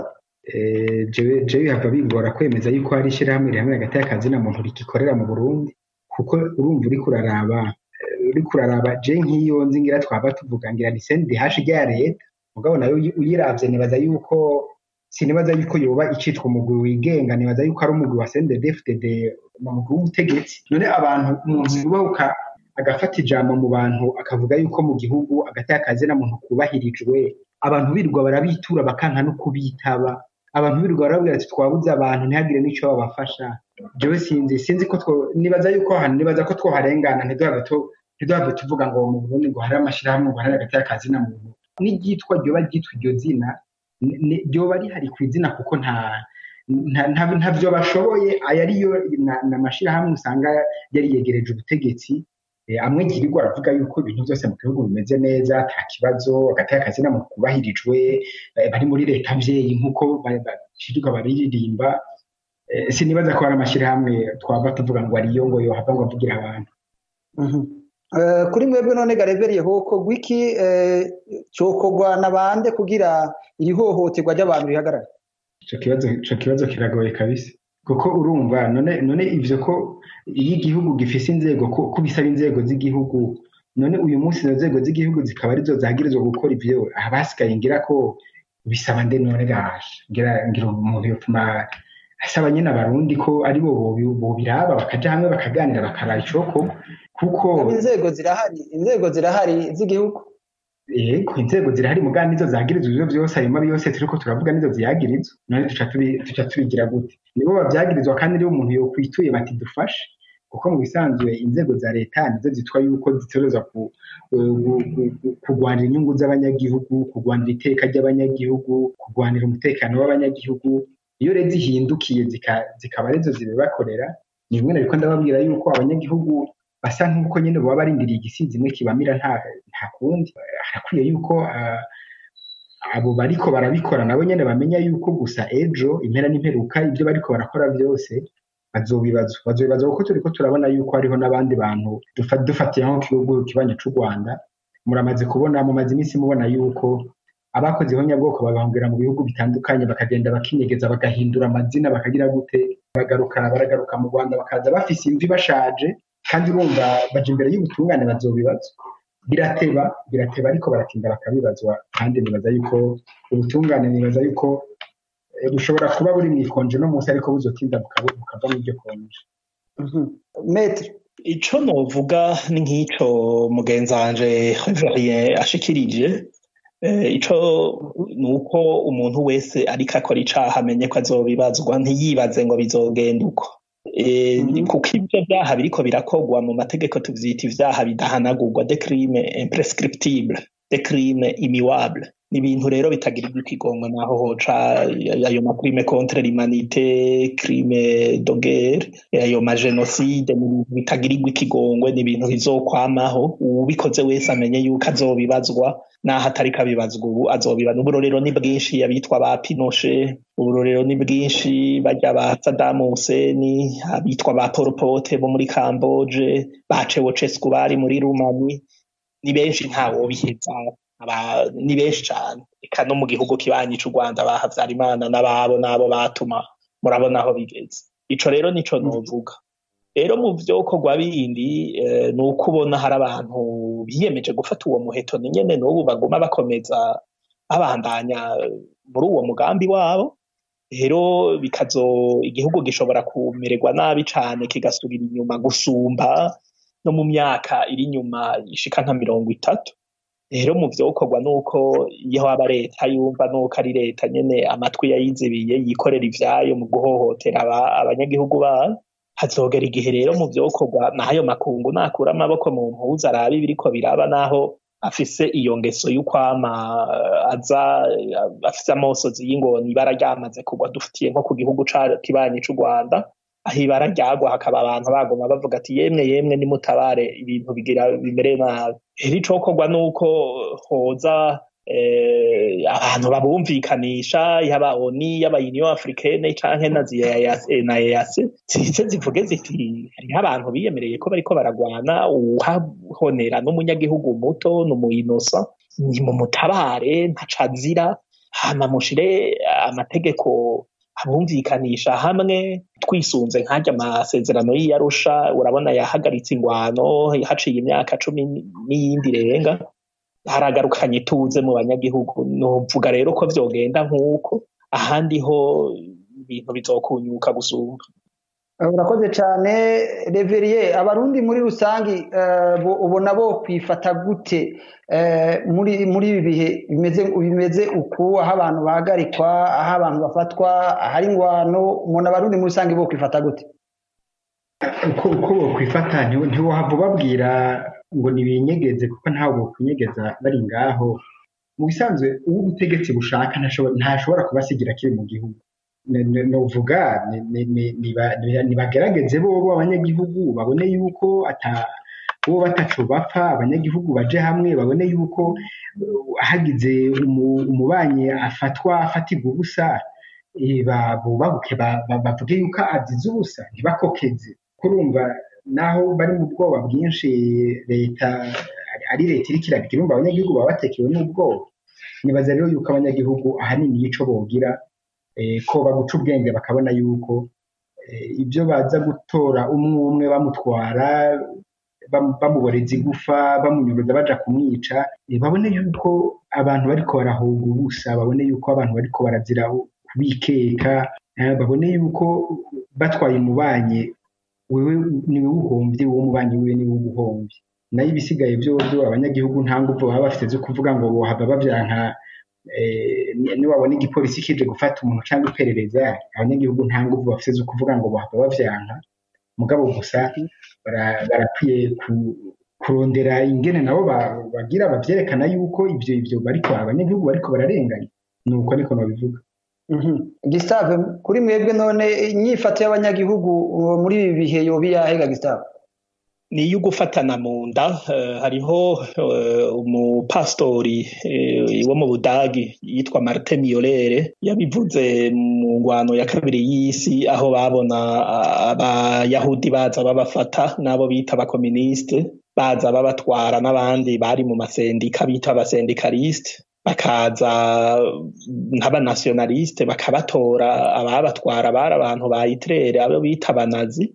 jewe bihava bigora kwemeza yuko hari ishyirahamwe rihamwe hagati y'akazi na muntu rigikorera mu burundi kuko urumva uriko uraraba uriko uraraba je nk'iyo nzi ngira twaba tuvuga ngira ni sendi hashi rya leta mugabo nayo uyiravye nibaza yuko sinibaza yuko yoba icitwa umugwi wigenga nibaza yuko ari umugwi wa CNDD-FDD umugwi w'ubutegetsi none abantu umuntu yubahuka agafata ijambo mu bantu akavuga yuko mu gihugu agati akazi na muntu kubahirijwe abantu birirwa barabitura bakanka no kubitaba abantu birirwa barabwira ati twabuze abantu ntihagire n'ico babafasha jewe sinzi sinzi ko nibaza yuko hano nibaza ko twoharengana ntiduhave tuvuga ngo mu Burundi ngo hari amashirahamwe ngo hari agati akazi na muntu n'iryitwa ryoba ryitwa iryo zina ryoba rihari ku izina kuko nta ntavyo bashoboye aya ariyo n'amashirahamwe usanga yari yegereje ubutegetsi amwe girirwa aravuga yuko ibintu byose mu gihugu bimeze neza nta kibazo hagati y'akazi na muntu kubahirijwe bari muri leta mvyeyi nk'uko bashirirwa bariririmba sinibaza ko hari amashirahamwe twava tuvuga ngo ariyo ngo yohava ngo avugira abantu kuri mwebwe none gareveriye hoko gwiki cokogwa na bande kugira iri hohoterwa ry'abantu rihagarare ico kibazo ico kibazo kiragoye kabisa kuko urumva none none ivyo ko iyo igihugu gifise inzego ko, ko bisaba inzego z'igihugu none uyu munsi izo nzego z'igihugu zikaba arizo zagirizwa gukora ivyo abasigaye ngira ko bisaba nde none gasha ngira ngira umuntu yotuma asaba nyine abarundi ko ari bo bobi- bobiraba bakaja hamwe bakaganira bakaraba icoko kuko inzego zirahari inzego zirahari z'igihugu yego inzego zirahari mugani nizo zagirizwa ivyo vyose ayo mabi yose turiko turavuga nizo ziyagirizwa none tuca tubi- tuca tubigira gute nibo bavyagirizwa kandi nibo umuntu yokwituye bati dufashe kuko mu bisanzwe inzego za leta nizo zitwa yuko zitegerezwa ku- gu- gu- gu- kurwanira inyungu z'abanyagihugu kurwanira iteka ry'abanyagihugu kurwanira umutekano w'abanyagihugu iyo rero zihindukiye zika- zikaba arizo zibibakorera ni bimwe nariko ndababwira yuko abanyagihugu basa nk'uko nyine baba barindiriye igisizi imwe kibamira nta nta kundi harakwiye yuko ah, abo bariko barabikora nabo nyene bamenya yuko gusa ejo impera n'imperuka ibyo bariko barakora byose bazobibazwa bazobibazwa kuko turiko turabona yuko hariho n'abandi bantu dufa- dufatiye nko ku gihugu kibanyi c'u rwanda muramaze kubona mumaze iminsi mubona yuko abakoze ihonyabwoko babahungira mu bihugu bitandukanye bakagenda bakinyegeza bagahindura amazina bakagira gute baragaruka baragaruka mu rwanda bakaza bafise imvi bashaje kandi urumva baja imbere y'ubutungane bazobibazwa birateba birateba ariko baratinda bakabibazwa kandi nibaza yuko ubutungane nibaza yuko eh, bushobora kuba buri mu ikonje no munsi ariko buzotinda bukaba- bukava mu iryo konje metre ico novuga ni nk'ico mugenzi wanje Reverien ashikirije eh, ico ni uko umuntu wese ariko akora icaha amenye ko azobibazwa ntiyibaze ngo bizogenda uko Eh, Mhm. kuko ivyo vyaha biriko birakorwa mu mategeko tuvyita ivyaha bidahanagurwa de crime imprescriptible de crime immuable ni ibintu rero bitagirirwa ikigongwe naho hoca ayo macrime contre l'humanité crime de guerre ayo magenocide ni ibintu bitagirirwa ikigongwe ni ibintu bizokwamaho uwubikoze wese amenye yuko azobibazwa naho atariko abibazwa ubu azobibazwa uburorero ni bwinshi abitwa ba pinoshe uburorero ni bwinshi barya ba Saddam Hussein abitwa ba Pol Pot bo muri Camboge ba Ceausescu bari muri Rumani ni benshi ntawobiheza aba ni benshi cane eka no mu gihugu kibanyi c'u Rwanda ba Havyarimana n'ababo n'abo batuma murabona aho bigeze ico rero nico novuga rero mu vyokorwa bindi eh, ni uko ubona hari abantu biyemeje gufata uwo muheto ni nyene n'ubu baguma bakomeza babandanya muri uwo mugambi wabo rero bikazo igihugu gishobora kumererwa nabi cane kigasubira inyuma gusumba no mu myaka iri inyuma ishika nka mirongo itatu rero mu vyokorwa nuko iyo haba leta yumva nuko ari leta nyene amatwi yayizibiye yikorera ivyayo mu guhohotera aba- abanyagihugu bayo hazogera igihe rero mu vyokorwa n'ayo makungu nakura amaboko mu mpuzu arabe ibiriko biraba naho afise iyo ngeso y'ukwama eh, aza eh, afise amosozi y'ingoni ibara ryamaze kugwa dufitiye nko ku gihugu ca kibanyi c'u Rwanda aho ibara ryagwa hakaba abantu bagoma bavuga ati yemwe yemwe nimutabare ibintu bigira bimere nabi rero icokorwa nuko hoza eh, abantu babumvikanisha yaba oni yaba union africaine canke na ZEAS na EAC zize zivuge ziti hariho abantu biyemereye ko bariko baragwana uwahonera n'umunyagihugu muto n'umuyinosa ni mu mutabare ntacazira hama mushire amategeko abumvikanisha hamwe twisunze nk'arya amasezerano y'iyarusha urabona yahagaritse ingwano haciye imyaka cumi n'iyindi irenga haragarukanye ituze mu banyagihugu novuga rero ko vyogenda nk'uko ahandi ho ibintu bizokunyuka gusumba urakoze cyane reveriye abarundi muri rusange eh, bo- ubona bo kwifata gute eh, muri muri ibi bihe bimeze bimeze uku aho abantu bahagarikwa aho abantu bafatwa ahari ingwano umuntu abarundi muri rusange bo kwifata gute uko uko bokwifata ntiwo- ntiwohava ubabwira ngo nibinyegeze kuko ntawe bokwinyegeza bari ngaho mu bisanzwe uwo ubutegetsi bushaka ntashobora ntashobora kubasigira kiri mu gihugu Ne- ne- novuga ni- ni- ni- niba- niba- nibagerageze bobo abanyagihugu babone yuko ata bo bataco bapfa abanyagihugu baje hamwe babone yuko uh, hagize umu- umubanyi afatwa afatirwa ubusa eh, ba- bubabuke ba- ba- bavuge yuko azize ubusa ntibakokeze kurumva naho bari mu bwoba bwinshi leta ari leta iriko irabigira urumva abanyagihugu baba batekewe n'ubwoba nibaza rero yuko abanyagihugu ahanini ico bogira eh, ko baguca ubwenge bakabona yuko ibyo baza gutora umwe umwe bamutwara bamuboreza igufa bamunyuruza baja kumwica babone yuko abantu bariko barahunga ubusa babone yuko abantu bariko barazira kubikeka babone yuko batwaye umubanye wewe niwe uhomvye wowe umubanyi wiwe niwe ubuhomvye nayo ibisigaye byo byo abanyagihugu nta nguvu baba bafite zo kuvuga ngo bohava bavyanka niwabona igipolisi kije gufata umuntu cyangwa iperereza abanyagihugu nta nguvu bafite zo kuvuga ngo bohava bavyanka mugabo gusa barakwiye kurondera ingene nabo bagira bavyerekana yuko ivyo ivyo bariko abanyagihugu bariko bararenganya nuko ariko nabivuga Gustave kuri mwebwe none inyifato y'abanyagihugu muri ibi bihe yoba iyahega Gustave ni iyo gufatana mu nda hariho umupasitori wo mu budagi yitwa marite miyolere yabivuze mu ngwano ya kabiri y'isi aho babona abayahudi baza babafata n'abo bita abakominisite baza babatwara n'abandi bari mu masendika bita abasendikalisite bakaza nk'abanasionalisite bakabatora ababatwara bari abantu ba itirere abo bita abanazi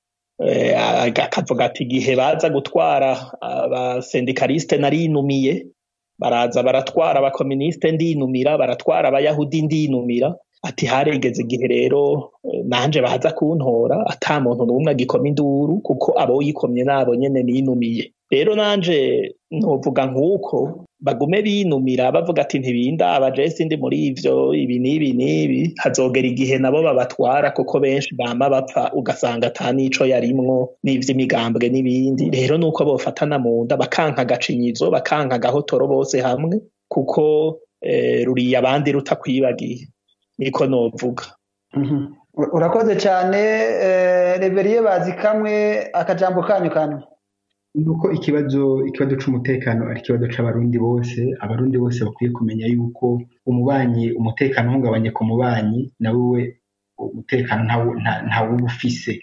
akavuga ati igihe baza gutwara abasendikalisite narinumiye baraza baratwara abakominisite ndinumira baratwara abayahudi ndinumira ati haregeze igihe rero nanje baza kuntora ata muntu n'umwe agikoma induru kuko abo yikomye nabo nyene ninumiye rero nanje novuga nk'uko bagume binumira bavuga ati ntibinda abajesi ndi muri ivyo ibi n'ibi n'ibi hazogera igihe nabo babatwara kuko benshi bama bapfa ugasanga ata n'ico yarimwo n'ivy'imigambwe n'ibindi rero nuko bofatana mu nda bakanka agacinyizo bakanka agahotoro bose hamwe kuko ruriye abandi rutakwibagiye niko novuga urakoze cyane reberiye bazi kamwe akajambo kanyu kanyu nuko ikibazo ikibazo c'umutekano ari ikibazo c'abarundi bose abarundi bose bakwiye kumenya yuko umubanyi umutekano uhungabanye ku mubanyi nawe we umutekano ntawe uba ufise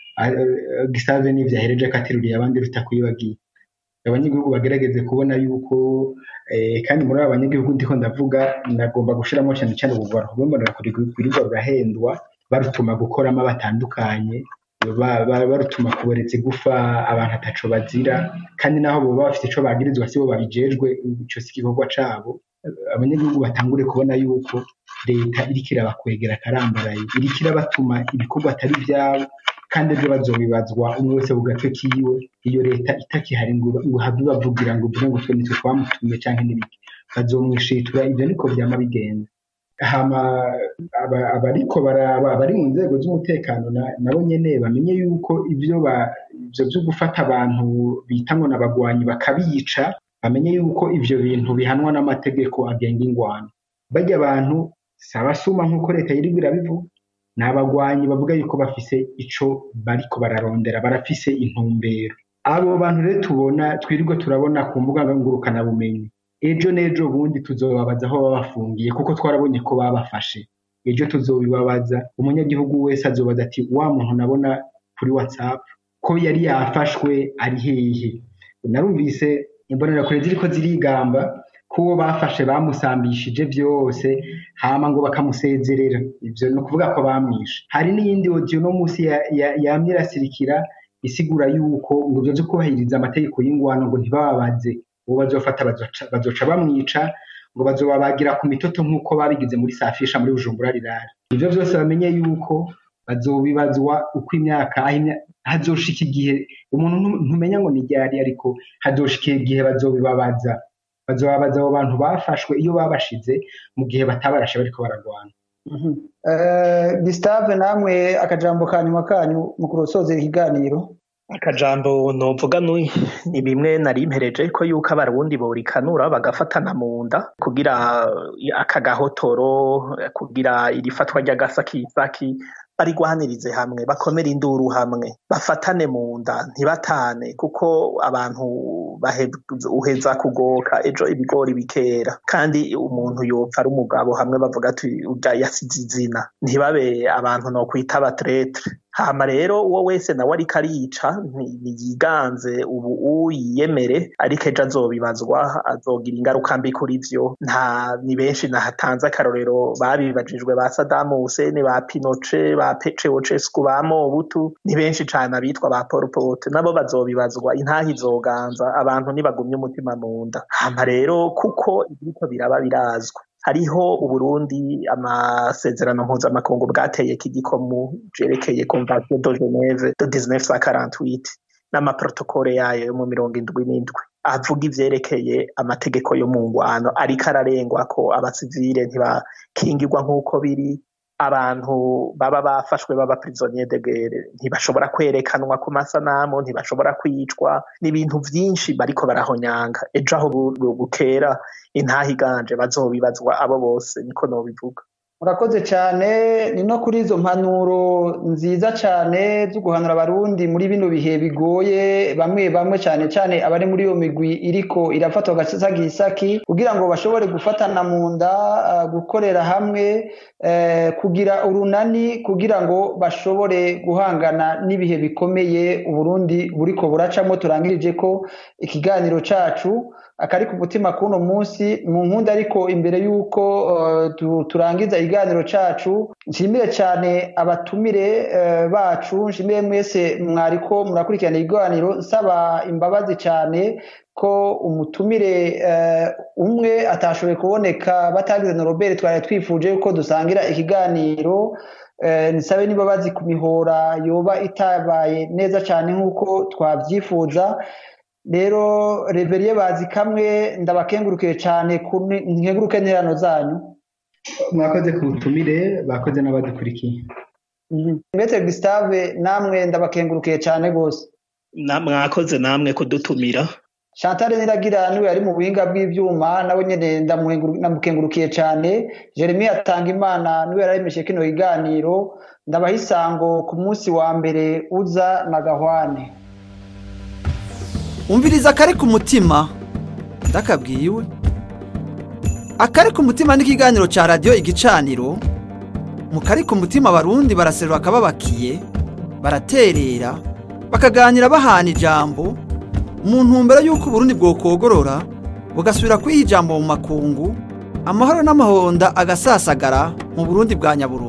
gisave n'ivyo ahereje akateruriye abandi rutakwibagiye abanyagihugu bagerageze kubona yuko kandi muri abo banyagihugu ndiko ndavuga nagomba gushiramo cyane cyane ubugwara kubomora kurirwa rurahendwa barutuma gukoramo batandukanye barutuma kuboreza igufa abantu ataco bazira kandi naho boba bafite ico bagirizwa sibo babijejwe ico si igikorwa cabo abanyagihugu batangure kubona yuko leta iriko irabakwegera akarambaraye iriko irabatuma ibikorwa atari vyabo kandi ejo bazobibazwa umwe wese ku gace kiwe iyo leta itakihari ngo habe bavugira ngo uvuge ngo twe nitwe twamutumye canke n'ibiki bazomwishitura ivyo niko vyama bigenda hama abariko baraba bari mu nzego z'umutekano nabo nyene bamenye yuko ivyo ivyo vyo gufata abantu bita ngo n'abagwanyi bakabica bamenye yuko ivyo bintu bihanwa n'amategeko agenga ingwano barya abantu si abasuma nk'uko leta yiriko irabivuga ni abagwanyi bavuga yuko bafise ico bariko bararondera barafise intumbero abo bantu rero tubona twirirwa turabona ku mbuga ngurukanabumenyi ejo n'ejo bundi tuzobabaza aho baba bafungiye kuko twarabonye ko babafashe ejo tuzobibabaza umunyagihugu wese azobaza ati wa muntu nabona kuri whatsapp ko yari yafashwe ari hehe narumvise imbonerakure ziriko zirigamba ko uwo bafashe bamusambishije vyose hama ngo bakamusezerera ivyo ni ukuvuga ko bamwishe hari n'iyindi odiyo no munsi yamye irasirikira isigura yuko ngo ivyo vyo kubahiriza amategeko y'ingwano ngo ntibababaze uwo bazofata bazoca bamwica ngo bazobabagira ku mitoto nk'uko babigize muri safisha muri bujumbura rirari ivyo vyose bamenye yuko bazobibazwa uko imyaka hazoshika igihe umuntu ntumenya ngo ni ryari ariko hazoshika igihe bazobibabaza bazobabaza abo bantu bafashwe iyo babashize mu gihe batabarashe bariko baragwana Gustave namwe akajambo ka nyuma kanyu mu kurosozera ikiganiro akajambo novuga ni bimwe nari mpereje ko yuko abarundi borikanura bagafatana mu nda kugira aka gahotoro kugira iri fatwa ry'agasakisaki barigwanirize hamwe bakomere induru hamwe bafatane mu nda ntibatane kuko abantu uheza kugoka ejo ibigori bikera kandi umuntu yopfa ari umugabo hamwe bavuga ati urya yasize izina ntibabe abantu no kwita abatretre hama rero uwo wese nawe ariko arica ntiyiganze ubu uyiyemere ariko ejo azobibazwa azogira ingaruka mbi kuri vyo nta ni benshi nahatanze akarorero babibajijwe ba Saddam Hussein ba Pinochet ba Ceausescu ba Mobutu ni benshi cane abitwa ba Pol Pot nabo bazobibazwa intaha izoganza abantu ntibagumye umutima mu nda hama rero kuko ibiriko biraba birazwi hariho uburundi amasezerano mpuzamakungu bwateye kigikomu vyerekeye convention de geneve de 1948 n'amaprotokole yayo yo mu mirongo indwi n'indwi avuga ivyerekeye amategeko yo mu ngwano ariko ararengwa ko abasivile ntibakingirwa nk'uko biri abantu baba bafashwe baba prisonnier de guerre ntibashobora kwerekanwa ku masanamu ntibashobora kwicwa n'ibintu vyinshi bariko barahonyanga ejo aho bukera intaha iganje bazobibazwa abo bose niko nobivuga murakoze cyane ni no kuri izo mpanuro nziza cyane zo guhanura abarundi muri bino bihe bigoye bamwe bamwe cyane cyane abari muri iyo migwi iriko irafatwa agasagisaki kugira ngo bashobore gufatana mu nda gukorera hamwe kugira urunani kugira ngo bashobore guhangana n'ibihe bikomeye uburundi buriko buracamo turangirije ko ikiganiro cacu akari ku mutima kuno munsi mu nkunda ariko imbere y'uko turangiza ikiganiro cacu nshimire cyane abatumire bacu nshimire mwese mwariko murakurikirana ikiganiro nsaba imbabazi cyane ko umutumire umwe atashoboye kuboneka batagize na robert twari twifuje ko dusangira ikiganiro nisabe n'imbabazi ku mihora yoba itabaye neza cyane nk'uko twabyifuza rero reveriye bazi kamwe ndabakengurukiye cyane nkenguruke interano zanyu mwakoze ku butumire bakoze n'abadukurikiye maitre gustave namwe ndabakengurukiye cyane rwose mwakoze namwe kudutumira chantal niragira niwe yari mu buhinga bw'ivyuma nawe nyene ndamukengurukiye cyane jeremy atanga imana niwe yararemeshe kino kiganiro ndabaha isango ku munsi wa mbere uza na gahwane umviriza akari ku mutima ndakabwiwe akari ku mutima n'ikiganiro cya radiyo igicaniro mu kari ku mutima abarundi baraserura akababakiye baraterera bakaganira bahana ijambo mu ntumbero y'uko uburundi bwokogorora bugasubira kwiha ijambo mu makungu amahoro n'amahonda agasasagara mu burundi bwa nyaburundu